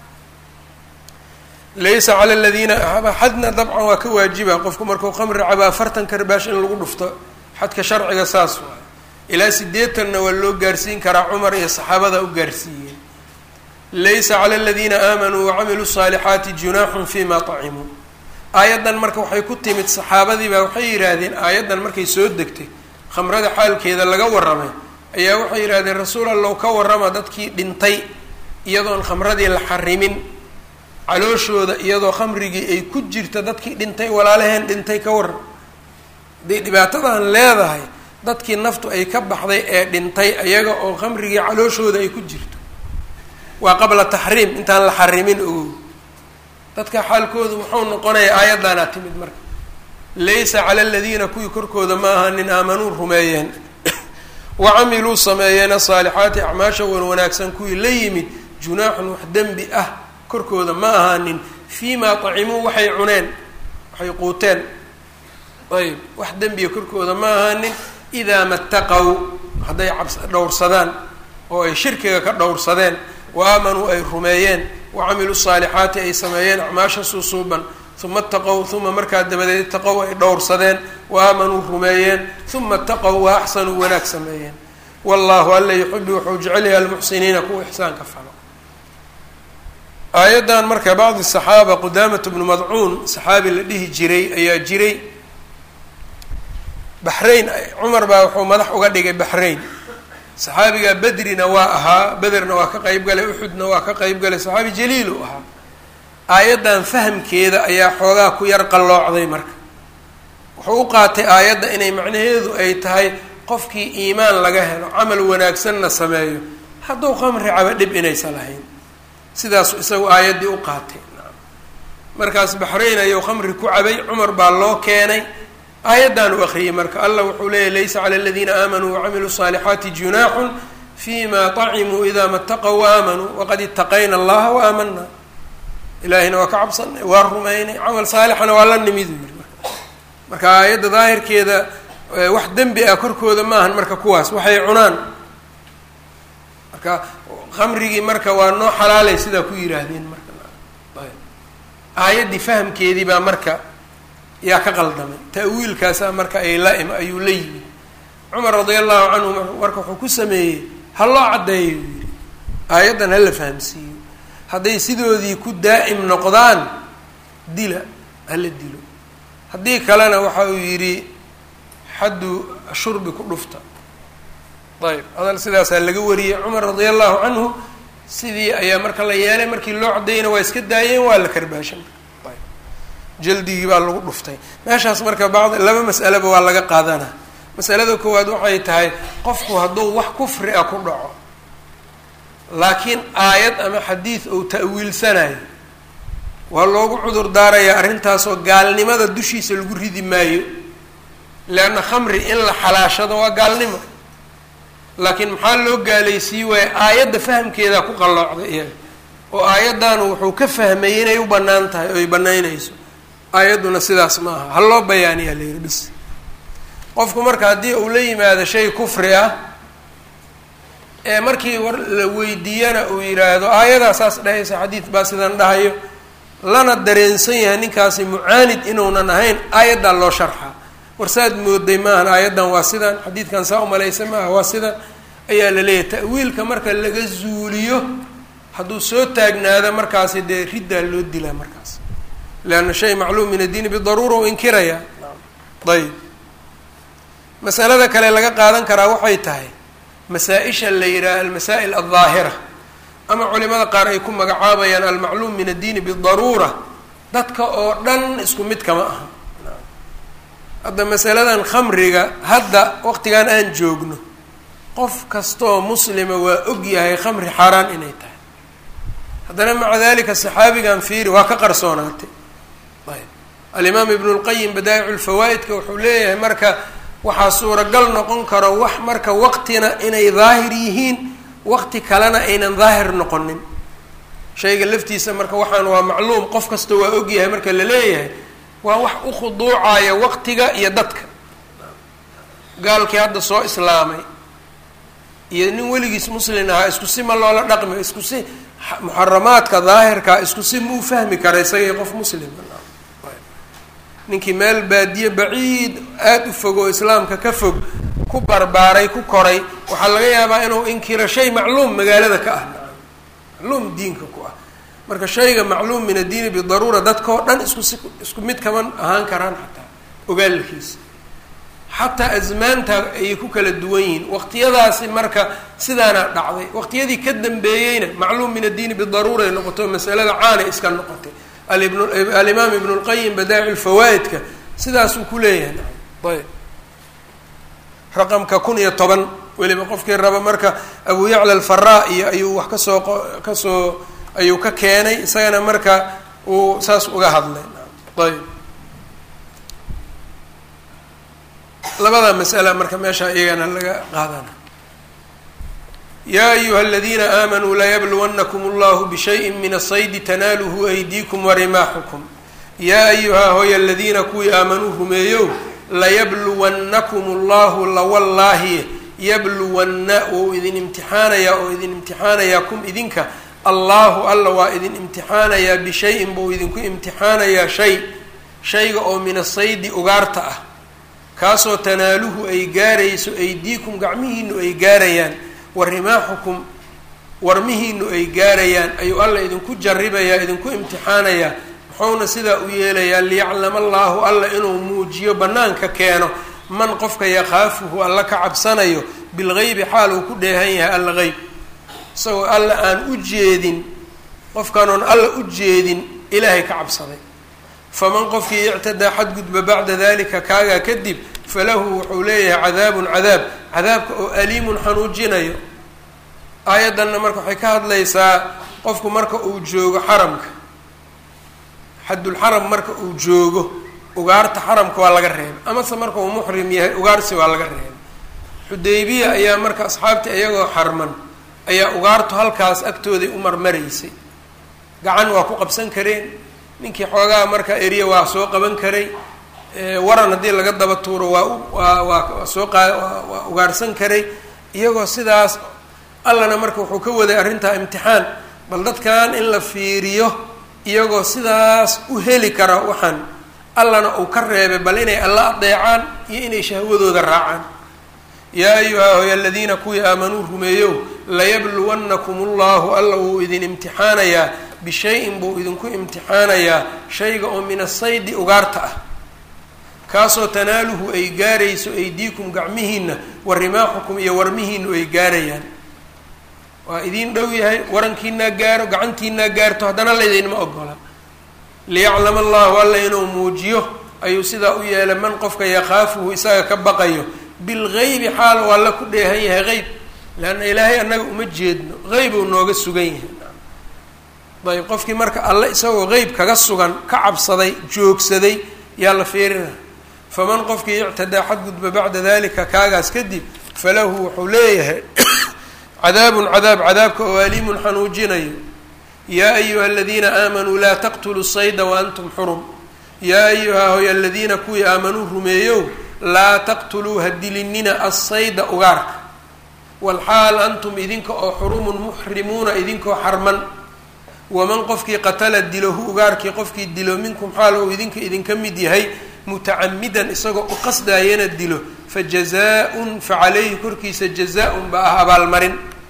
laysa cala aladiina xadna dabcan waa ka waajiba qofku markuu khamri cabo afartan karbaash in lagu dhufto xadka sharciga saas waay ilaa sideetanna waa loo gaarsiin karaa cumar iyo saxaabada u gaarsiiyeen laysa cala aladiina aamanuu wacamiluu saalixaati junaaxun fima طacimuu aayaddan marka waxay ku timid saxaabadii baa waxay yidhaahdeen aayaddan markay soo degtay khamrada xaalkeeda laga warramay ayaa waxay yidhahdeen rasuul allow ka warrama dadkii dhintay iyadoon khamradii la xarimin calooshooda iyadoo khamrigii ay ku jirta dadkii dhintay walaalaheen dhintay ka warram hadday dhibaatadan leedahay dadkii naftu ay ka baxday ee dhintay ayaga oo khamrigii calooshooda ay ku jirto waa qabla taxriim intaan la xarimin ogow dadka xaalkoodu muxuu noqonayaa aayaddaanaa timid marka laysa cala aladiina kuwii korkooda ma aha nin aamanuu rumeeyeen wa camiluu sameeyeena saalixaati acmaasha wan wanaagsan kuwii la yimid junaaxun wax dembi ah korkooda ma ahaanin fii maa tacimuu waxay cuneen waxay quuteen ayb wax dembiga korkooda ma ahaanin idaa mataqow hadday cabs dhowrsadaan oo ay shirkiga ka dhowrsadeen wa aamanuu ay rumeeyeen wa camiluu saalixaati ay sameeyeen acmaasha suusuuban uma ataqow uma markaa dabadeed itaqow ay dhowrsadeen wa aamanuu rumeeyeen uma ataqow wa axsanuu wanaag sameeyeen wallahu alla yuxibu wuxuu jecelyahay almuxsiniina kuwa ixsaanka falo aayaddan marka bacdi saxaaba qudaamatu bnu madcuun saxaabi la dhihi jiray ayaa jiray baxrayn cumar baa wuxuu madax uga dhigay baxrayn saxaabigaa bedrina waa ahaa bederna waa ka qeyb galay uxudna waa ka qeyb galay saxaabi jaliil u ahaa aayaddan fahamkeeda ayaa xoogaa ku yar qalloocday marka wuxuu u qaatay aayadda inay macnaheedu ay tahay qofkii iimaan laga helo camal wanaagsanna sameeyo hadduu khamri caba dhib inaysan lahayn sidaasu isagu aayaddii u qaatay markaas baxrayn ayuu khamri ku cabay cumar baa loo keenay aayaddan u akriyey marka allah wuxuu leeyahy laysa cala aladiina aamanuu wacamiluu saalixaati junaaxun fima طacimuu ida mataqow waaaamanuu waqad itaqayna allaha waaamana ilaahayna waa ka cabsanay waa rumaynay camal saalixana waa la nimid yiri marka aayadda daahirkeeda wax dembi ah korkooda maahan marka kuwaas waxay cunaan marka khamrigii marka waa noo xalaalay sidaa ku yihaahdeen marka aayaddii fahamkeedii baa marka yaa ka qaldamay ta'wiilkaasaa marka ay la im ayuu la yimid cumar radia allahu canhu marka wuxuu ku sameeyey ha loo caddeeyo yuu yihi aayaddan hala fahamsiiyo hadday sidoodii ku daa'im noqdaan dila hala dilo haddii kalena waxa uu yidhi xaddu shurbi ku dhufta ayb hadal sidaasaa laga wariyey cumar radia allahu canhu sidii ayaa marka la yeelay markii loo caddeeyana waa iska daayeen waa la karbaashan ayb jaldigii baa lagu dhuftay meeshaas marka bacd laba mas'aleba waa laga qaadanaa masalada koowaad waxay tahay qofku hadduu wax kufri ah ku dhaco laakiin aayad ama xadiid ou ta'wiilsanayo waa loogu cudur daarayaa arrintaasoo gaalnimada dushiisa lagu ridi maayo leanna khamri in la xalaashado waa gaalnimo laakiin maxaa loo gaalaysiiye waaye aayadda fahamkeedaa ku qalloocday iyaga oo aayaddan wuxuu ka fahmayay inay u bannaan tahay oo ay bannaynayso aayadduna sidaas ma aha ha loo bayaaniyaa la yihi bis qofku marka haddii uu la yimaado shay kufri ah ee markii war la weydiiyana uu yidhaahdo aayadaa saas dhahaysa xadiid baa sidan dhahayo lana dareensan yahay ninkaasi mucaanid inuunan ahayn aayaddaa loo sharxaa war saad mooday maahan aayaddan waa sidan xadiidkan saa umalaysa maaha waa sidan ayaa la leeyahay ta'wiilka marka laga zuuliyo hadduu soo taagnaado markaasi dee riddaa loo dilaa markaas leanna shay macluum min addiini bidaruura u inkirayaa ayb masalada kale laga qaadan karaa waxay tahay masaa-isha la yidhaha almasaa'il aldaahira ama culimada qaar ay ku magacaabayaan almacluum min addiini bidaruura dadka oo dhan isku mid kama aha hadda masaladan khamriga hadda waqtigan aan joogno qof kastaoo muslima waa og yahay khamri xaaraan inay tahay haddana maca dalika saxaabigan fiiri waa ka qarsoonaatay ayb alimaam ibnu lqayim badaa'icu lfawaa'idka wuxuu leeyahay marka waxaa suuragal noqon karo wax marka waqtina inay daahir yihiin waqti kalena aynan daahir noqonin shayga laftiisa marka waxaan waa macluum qof kasta waa ogyahay marka la leeyahay waa wax u khuduucaya waqtiga iyo dadka gaalkii hadda soo islaamay iyo nin weligiis muslin ahaa isku si ma loola dhaqmi isku si muxaramaadka daahirkaa isku si ma u fahmi kara isagii qof muslima ninkii meel baadiye baciid aada u fog oo islaamka ka fog ku barbaaray ku koray waxaa laga yaabaa inuu inkiro shay macluum magaalada ka ah macluum diinka ku ah marka shayga macluum min addiini bidaruura dadkao dhan isku si isku mid kaman ahaan karaan xataa ogaalkiisa xataa asmaanta ayay ku kala duwan yihiin waqtiyadaasi marka sidaana dhacday waqtiyadii ka dambeeyeyna macluum min addiini bidaruura ay noqoto masalada caanay iska noqotay alimaam ibn اlqayim badaaci lfawaa'idka sidaasuu ku leeyahay ayb raqamka kun iyo toban weliba qofkii raba marka abu yacla alfaraa iyo ayuu wax kasoo kasoo ayuu ka keenay isagana marka uu saas uga hadlay ayb labada masala marka meesha iyagana laga qaadana ya ayuha aladiina aamanuu layabluwannakum allahu bishayin min asaydi tanaaluhu aydiikum warimaaxukum yaa ayuha hoy aladiina kuwii aamanuu rumeeyow layabluwannakum allahu lawallaahi yabluwanna wou idin imtixaanayaa oo idin imtixaanayaa kum idinka allahu alla waa idin imtixaanayaa bishayin buu idinku imtixaanayaa shay shayga oo min asaydi ugaarta ah kaasoo tanaaluhu ay gaarayso aydiikum gacmihiinu ay gaarayaan wa rimaaxukum warmihiinu ay gaarayaan ayuu alla idinku jaribayaa idinku imtixaanayaa muxuuna sidaa u yeelayaa liyaclama allaahu alla inuu muujiyo bannaanka keeno man qofka yakhaafuhu alla ka cabsanayo bilgeybi xaal uu ku dheehan yahay alla qeyb isagoo alla aan u jeedin qofkaanoon alla u jeedin ilaahay ka cabsaday faman qofkii ictadaa xadgudba bacda dalika kaagaa kadib falahu wuxuu leeyahay cadaabun cadaab cadaabka oo aliimun xanuujinayo aayaddanna marka waxay ka hadlaysaa qofku marka uu joogo xaramka xadulxaram marka uu joogo ugaarta xaramka waa laga reebay amase marka uu muxrim yahay ugaarsi waa laga reebay xudaybiya ayaa marka asxaabtii iyagoo xarman ayaa ugaartu halkaas agtooday u marmaraysay gacan waa ku qabsan kareen ninkii xoogaa marka eriya waa soo qaban karay waran haddii laga daba tuuro waa waa waa soo qaa waa ugaarsan karay iyagoo sidaas allana marka wuxuu ka waday arrintaa imtixaan bal dadkan in la fiiriyo iyagoo sidaas u heli kara waxaan allana uu ka reebay bal inay alla adeecaan iyo inay shahwadooda raacaan yaa ayuha hoy aladiina kuwii aamanuu rumeeyow layabluwannakum allahu alla wuu idin imtixaanayaa bishayin buu idinku imtixaanayaa shayga oo min asaydi ugaarta ah kaasoo tanaaluhu ay gaarayso aydiikum gacmihiina wa rimaaxukum iyo warmihiinu ay gaarayaan waa idiin dhow yahay warankiinaa gaaro gacantiinaa gaarto haddana laydinma ogola liyaclama allahu alla inuu muujiyo ayuu sidaa u yeelay man qofka yakhaafuhu isaga ka baqayo bilgeybi xaal oo alla ku dheehan yahay qeyb leanna ilaahay annaga uma jeedno qeyb uu nooga sugan yahay ayb qofkii marka alle isagoo qeyb kaga sugan ka cabsaday joogsaday yaa la fiirina faman qofkii ictadaa xadgudba bacda dalika kaagaas kadib falahu wuxuu leeyahay cadaabun cadaab cadaabka oo aliimun xanuujinayo yaa ayuha aladiina aamanuu laa taqtuluu sayda waantum xurum yaa ayuha hoy aladiina kuwii aamanuu rumeeyow laa taqtuluu ha dilinina assayda ugaarka walxaal antum idinka oo xurumun muxrimuuna idinkoo xarman waman qofkii qatala dilo hu ugaarkii qofkii dilo minkum xaal ou idinka idinka mid yahay mutacamidan isagoo u qasdaayana dilo fa jazaa-un fa caleyhi korkiisa jazaa-un baa ah abaalmarin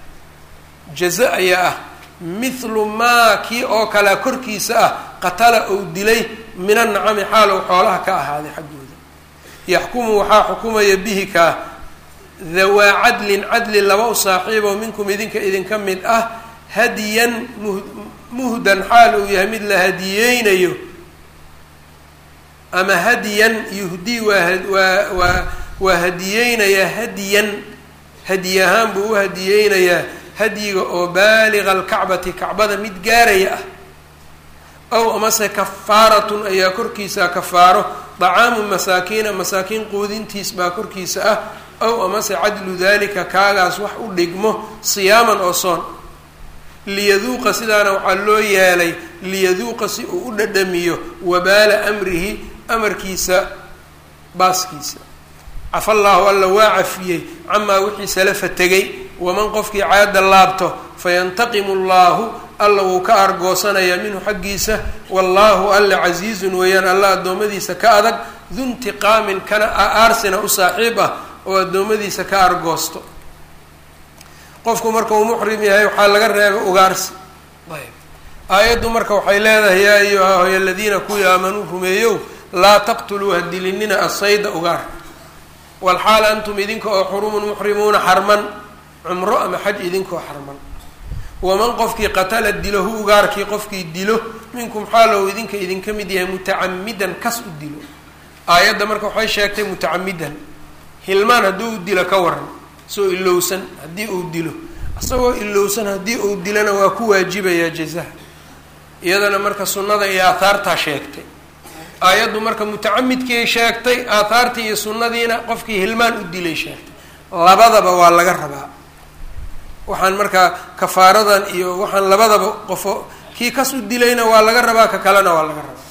jaza ayaa ah mithlu maa kii oo kalea korkiisa ah qatala ou dilay min annacami xaalow xoolaha ka ahaaday xaggooda yaxkumu waxaa xukumaya bihi kaa dawaa cadlin cadli laba u saaxiibo minkum idinka idinka mid ah hadiyan mu muhdan xaal uu yahay mid la hadiyeynayo ama hadiyan yuhdii waa waa waa waa hadiyeynayaa hadiyan hadiy ahaan buu u hadiyeynayaa hadyiga oo baaliga alkacbati kacbada mid gaaraya ah ow amase kafaaratun ayaa korkiisa kafaaro dacaamu masaakiina masaakiin quudintiis baa korkiisa ah ow amase cadlu dalika kaagaas wax u dhigmo siyaaman oo soon liyaduuqa sidaana waxaa loo yeelay liyaduuqa si uu u dhadhamiyo wabaala amrihi amarkiisa baaskiisa cafa allaahu alla waa cafiyey camaa wixii salafa tegay waman qofkii caada laabto fayantaqimu allaahu alla wuu ka argoosanayaa minhu xaggiisa wallaahu alla casiizun weeyaan alla addoommadiisa ka adag duntiqaamin kana aarsina u saaxiib ah oo addoommadiisa ka argoosto qofku marka uu muxrim yahay waxaa laga reebay ugaarsi ayb aayaddu marka waxay leedahay yaa ayuha aladiina kuwii aamanuu rumeeyow laa taqtuluu ha dilinina asayda ugaar walxaal antum idinka oo xurumun muxrimuuna xarman cumro ama xaj idinkoo xarman waman qofkii qatala dilahu ugaarkii qofkii dilo minkum xaalow idinka idinka mid yahay mutacamidan kas u dilo aayadda marka waxay sheegtay mutacamidan hilmaan haddii uu dilo ka waran isagoo ilowsan haddii uu dilo isagoo ilowsan haddii uu dilona waa ku waajibayaa jazaha iyadana marka sunnada iyo aahaartaa sheegtay aayaddu marka mutacamidkiay sheegtay aahaartii iyo sunnadiina qofkii hilmaan u dilay sheegtay labadaba waa laga rabaa waxaan markaa kafaaradan iyo waxaan labadaba qofo kii kas u dilayna waa laga rabaa ka kalena waa laga rabaa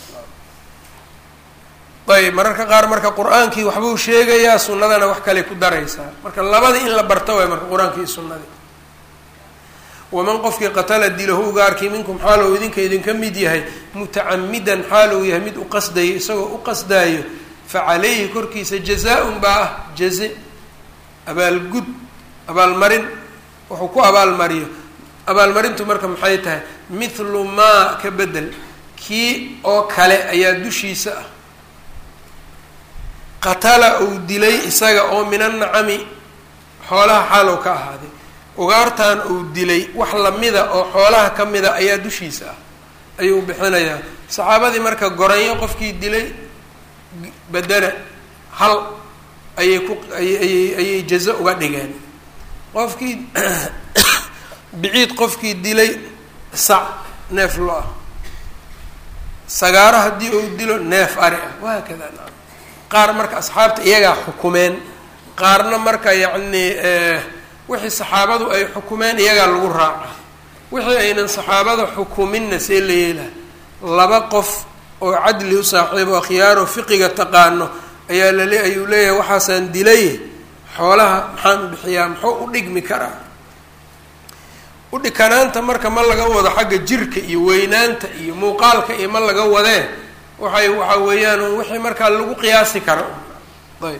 ayb mararka qaar marka qur-aankii waxbuu sheegayaa sunnadana wax kale ku daraysaa marka labada in la barto waay marka qur-aankii iyo sunnadii waman qofkii qatala dilahu ugaarkii minkum xaalow idinka idinka mid yahay mutacamidan xaalow yahay mid u qasdayo isagoo u qasdaayo fa calayhi korkiisa jazaa-un baa ah jaze abaalgud abaalmarin wuxuu ku abaalmariyo abaalmarintu marka maxay tahay mithlu maa ka bedel kii oo kale ayaa dushiisa ah qatala uu dilay isaga oo min annacami xoolaha xaalow ka ahaaday ugaartan uu dilay wax lamida oo xoolaha ka mida ayaa dushiisa ah ayuu bixinayaa saxaabadii marka goranyo qofkii dilay bedena hal ayay ku ayay ayay jazo uga dhigeen qofkii biciid qofkii dilay sac neef lo ah sagaaro haddii uu dilo neef ari ah wahaakada naam qaar marka asxaabta iyagaa xukumeen qaarna marka yacni wixii saxaabadu ay xukumeen iyagaa lagu raaca wixii aynan saxaabada xukuminna see la yeelaha laba qof oo cadli u saaxiibo akhyaaro fiqiga taqaano ayaa lale ayuu leeyahay waxaasaan dilay xoolaha maxaan u bixiyaa muxuu u dhigmi karaa udhikanaanta marka ma laga wado xagga jirka iyo weynaanta iyo muuqaalka iyo ma laga wadee waxay waxa weeyaan wixii markaa lagu qiyaasi karo ayb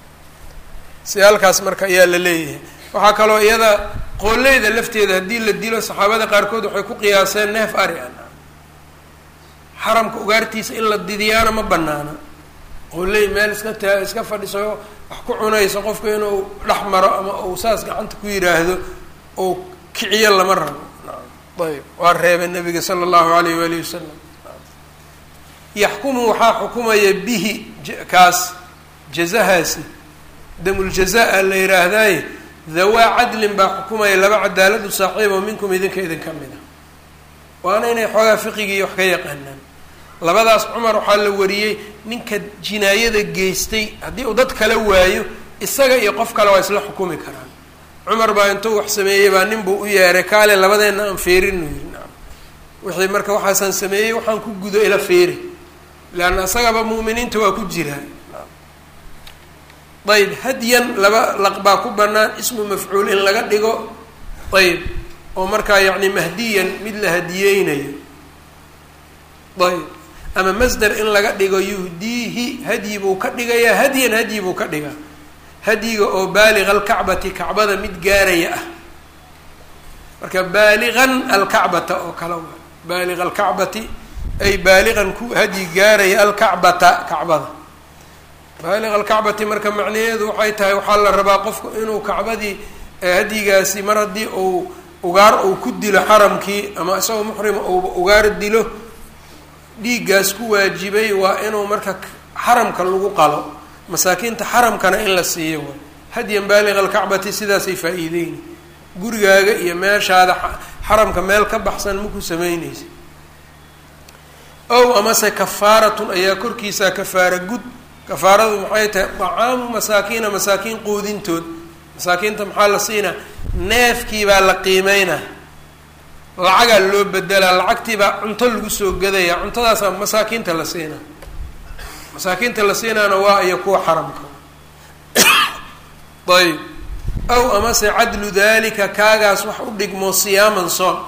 si halkaas marka ayaa la leeyahay waxaa kaloo iyada qooleyda lafteeda haddii la dilo saxaabada qaarkood waxay ku qiyaaseen neef ari a xaramka ugaartiisa in la didiyaana ma banaana qooley meel iska taa iska fadhiso wax ku cunayso qofku inuu dhex maro ama uu saas gacanta ku yidhaahdo ou kiciyo lama rabo ayb waa reebay nabiga sala allahu alayh waalihi wasalam yaxkumu waxaa xukumaya bihi kaas jazahaasi damuljazaa la yihaahdaaye dhawaa cadlin baa xukumaya laba cadaaladu saaxiibo minkum idinka idinka mid a waana inay xoogaa fiqigii wax ka yaqaanaan labadaas cumar waxaa la wariyey ninka jinaayada geystay haddii uu dad kala waayo isaga iyo qof kale waa isla xukumi karaan cumar baa intuu wax sameeyey baa nin buu u yeeray kaale labadeenna aan feerinu yiri naam wixii marka waxaasaan sameeyey waxaan ku gudo ila feeri leanna isagaba mu'miniinta waa ku jiraa ayb hadyan laba laq baa ku banaan ismu mafcuul in laga dhigo ayb oo markaa yacni mahdiyan mid la hadiyeynayo ayb ama masder in laga dhigo yuhdiihi hadyi buu ka dhigayaa hadyan hadyi buu ka dhigaa hadyiga oo baaliga alkacbati kacbada mid gaaraya ah marka baaligan alkacbata oo kale waa baaliga alkacbati ay baaligan ku hadyi gaaraya alkacbata kacbada baaliq alkacbati marka macnaheedu waxay tahay waxaa la rabaa qofku inuu kacbadii hadyigaasi mar haddii uu ugaar uu ku dilo xaramkii ama isagoo muxrima uu ugaar dilo dhiiggaas ku waajibay waa inuu marka xaramka lagu qalo masaakiinta xaramkana in la siiyo way hadyan baaliq alkacbati sidaasay faa-iideyni gurigaaga iyo meeshaada xaramka meel ka baxsan maku sameyneysa ow amase kafaaratun ayaa korkiisaa kafaara gud kafaaradu maxay tahay dacaamu masaakiina masaakiin quudintood masaakiinta maxaa la siinaa neefkii baa la qiimeynaa lacagaa loo bedelaa lacagtii baa cunto lagu soo gadaya cuntadaasaa masaakiinta la siinaa masaakiinta la siinaana waa iyo kuwa xaramka ayb aw amase cadlu dalika kaagaas wax u dhigmo siyaaman soon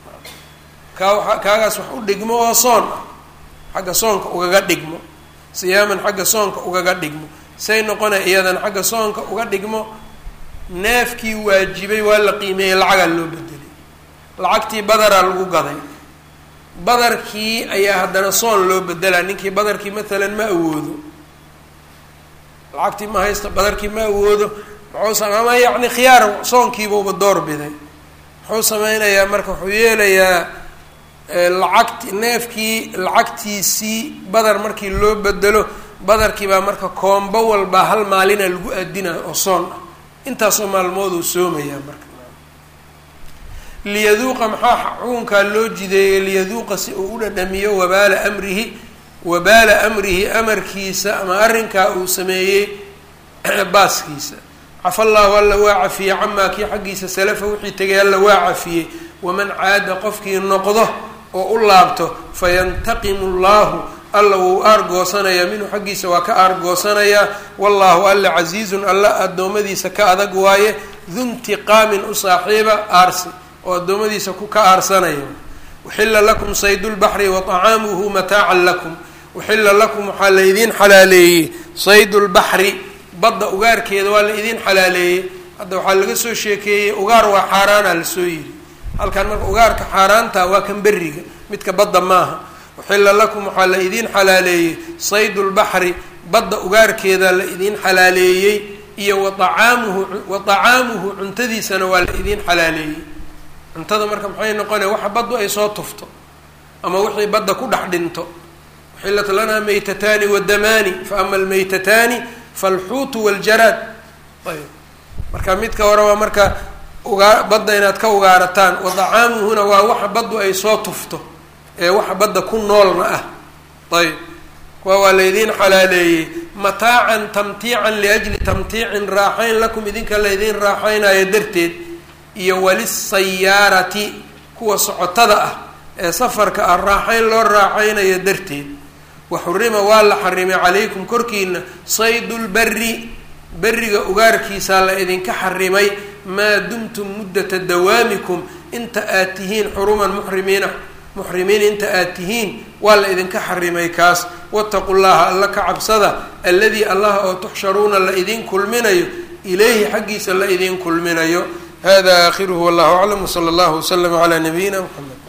kaa kaagaas wax u dhigmo oo soon ah xagga soonka ugaga dhigmo siyaaman xagga soonka ugaga dhigmo say noqona iyadan xagga soonka uga dhigmo neefkii waajibay waa la qiimeeyey lacagaa loo bedelay lacagtii badaraa lagu gaday badarkii ayaa haddana soon loo bedelaa ninkii badarkii maalan ma awoodo lacagtii ma haysta badarkii ma awoodo muxuu ama yacni khiyaar soonkiibuuba door biday muxuu sameynayaa marka wuxuu yeelayaa lacagti neefkii lacagtiisii badar markii loo bedelo badarkii baa marka koombo walbaa hal maalina lagu aadinaa oo soon ah intaasoo maalmooduu soomayaa marka liyaduuqa maxaa xukunkaa loo jideeyey liyaduuqa si uu u dhadhamiyo wabaala amrihi wabaala amrihi amarkiisa ama arrinkaa uu sameeyey baaskiisa cafa allahu alla waa cafiyey camaa kii xaggiisa salafa wixii tegay alla waa cafiyey waman caada qofkii noqdo oo u laabto fayantaqimu llahu alla wuu aargoosanayaa minhu xaggiisa waa ka aargoosanayaa wallahu alla casiizun alla addoommadiisa ka adag waaye duntiqaamin u saaxiiba aarsi oo addoommadiisa ku ka aarsanaya uxila lakum saydulbaxri wa طacaamuhu mataacan lakum uxila lakum waxaa la idiin xalaaleeyey saydulbaxri badda ugaarkeeda waa la idiin xalaaleeyey hadda waxaa laga soo sheekeeyey ugaar waa xaaraana lasoo yidhi halkan marka ugaarka xaaraanta waa kan beriga midka badda maaha uxila lakum waxaa la idiin xalaaleeyey saydulbaxri badda ugaarkeeda la idiin xalaaleeyey iyo wa acaamuhu wa طacaamuhu cuntadiisana waa la idiin xalaaleeyey cuntada marka maxay noqonaya waxa baddu ay soo tufto ama wixii badda ku dhex dhinto uxilat lanaa maytataani wadamaani fa ama almaytataani falxuutu waljaraad ayb marka midka hore waa marka ugaa badda inaad ka ugaarataan wa dacaamuhuna waa waxa baddu ay soo tufto ee waxa badda ku noolna ah ayb kuwa waa laydiin xalaaleeyey mataacan tamtiican liajli tamtiicin raaxayn lakum idinka laydiin raaxaynayo darteed iyo walisayaarati kuwa socotada ah ee safarka ah raaxayn loo raaxaynayo darteed wa xurima waa la xarimay calaykum korkiina saydulberi beriga ugaarkiisaa la idinka xarimay maa dumtum muddata dawaamikum inta aad tihiin xuruman muxrimiina muxrimiin inta aad tihiin waa la idinka xarimay kaas wataqu llaha alla ka cabsada alladii allaha oo tuxsharuuna la idin kulminayo ilayhi xaggiisa la idin kulminayo hada aakhiruhu wallahu aclam wsala allahu waslama calaa nabiyina mxamed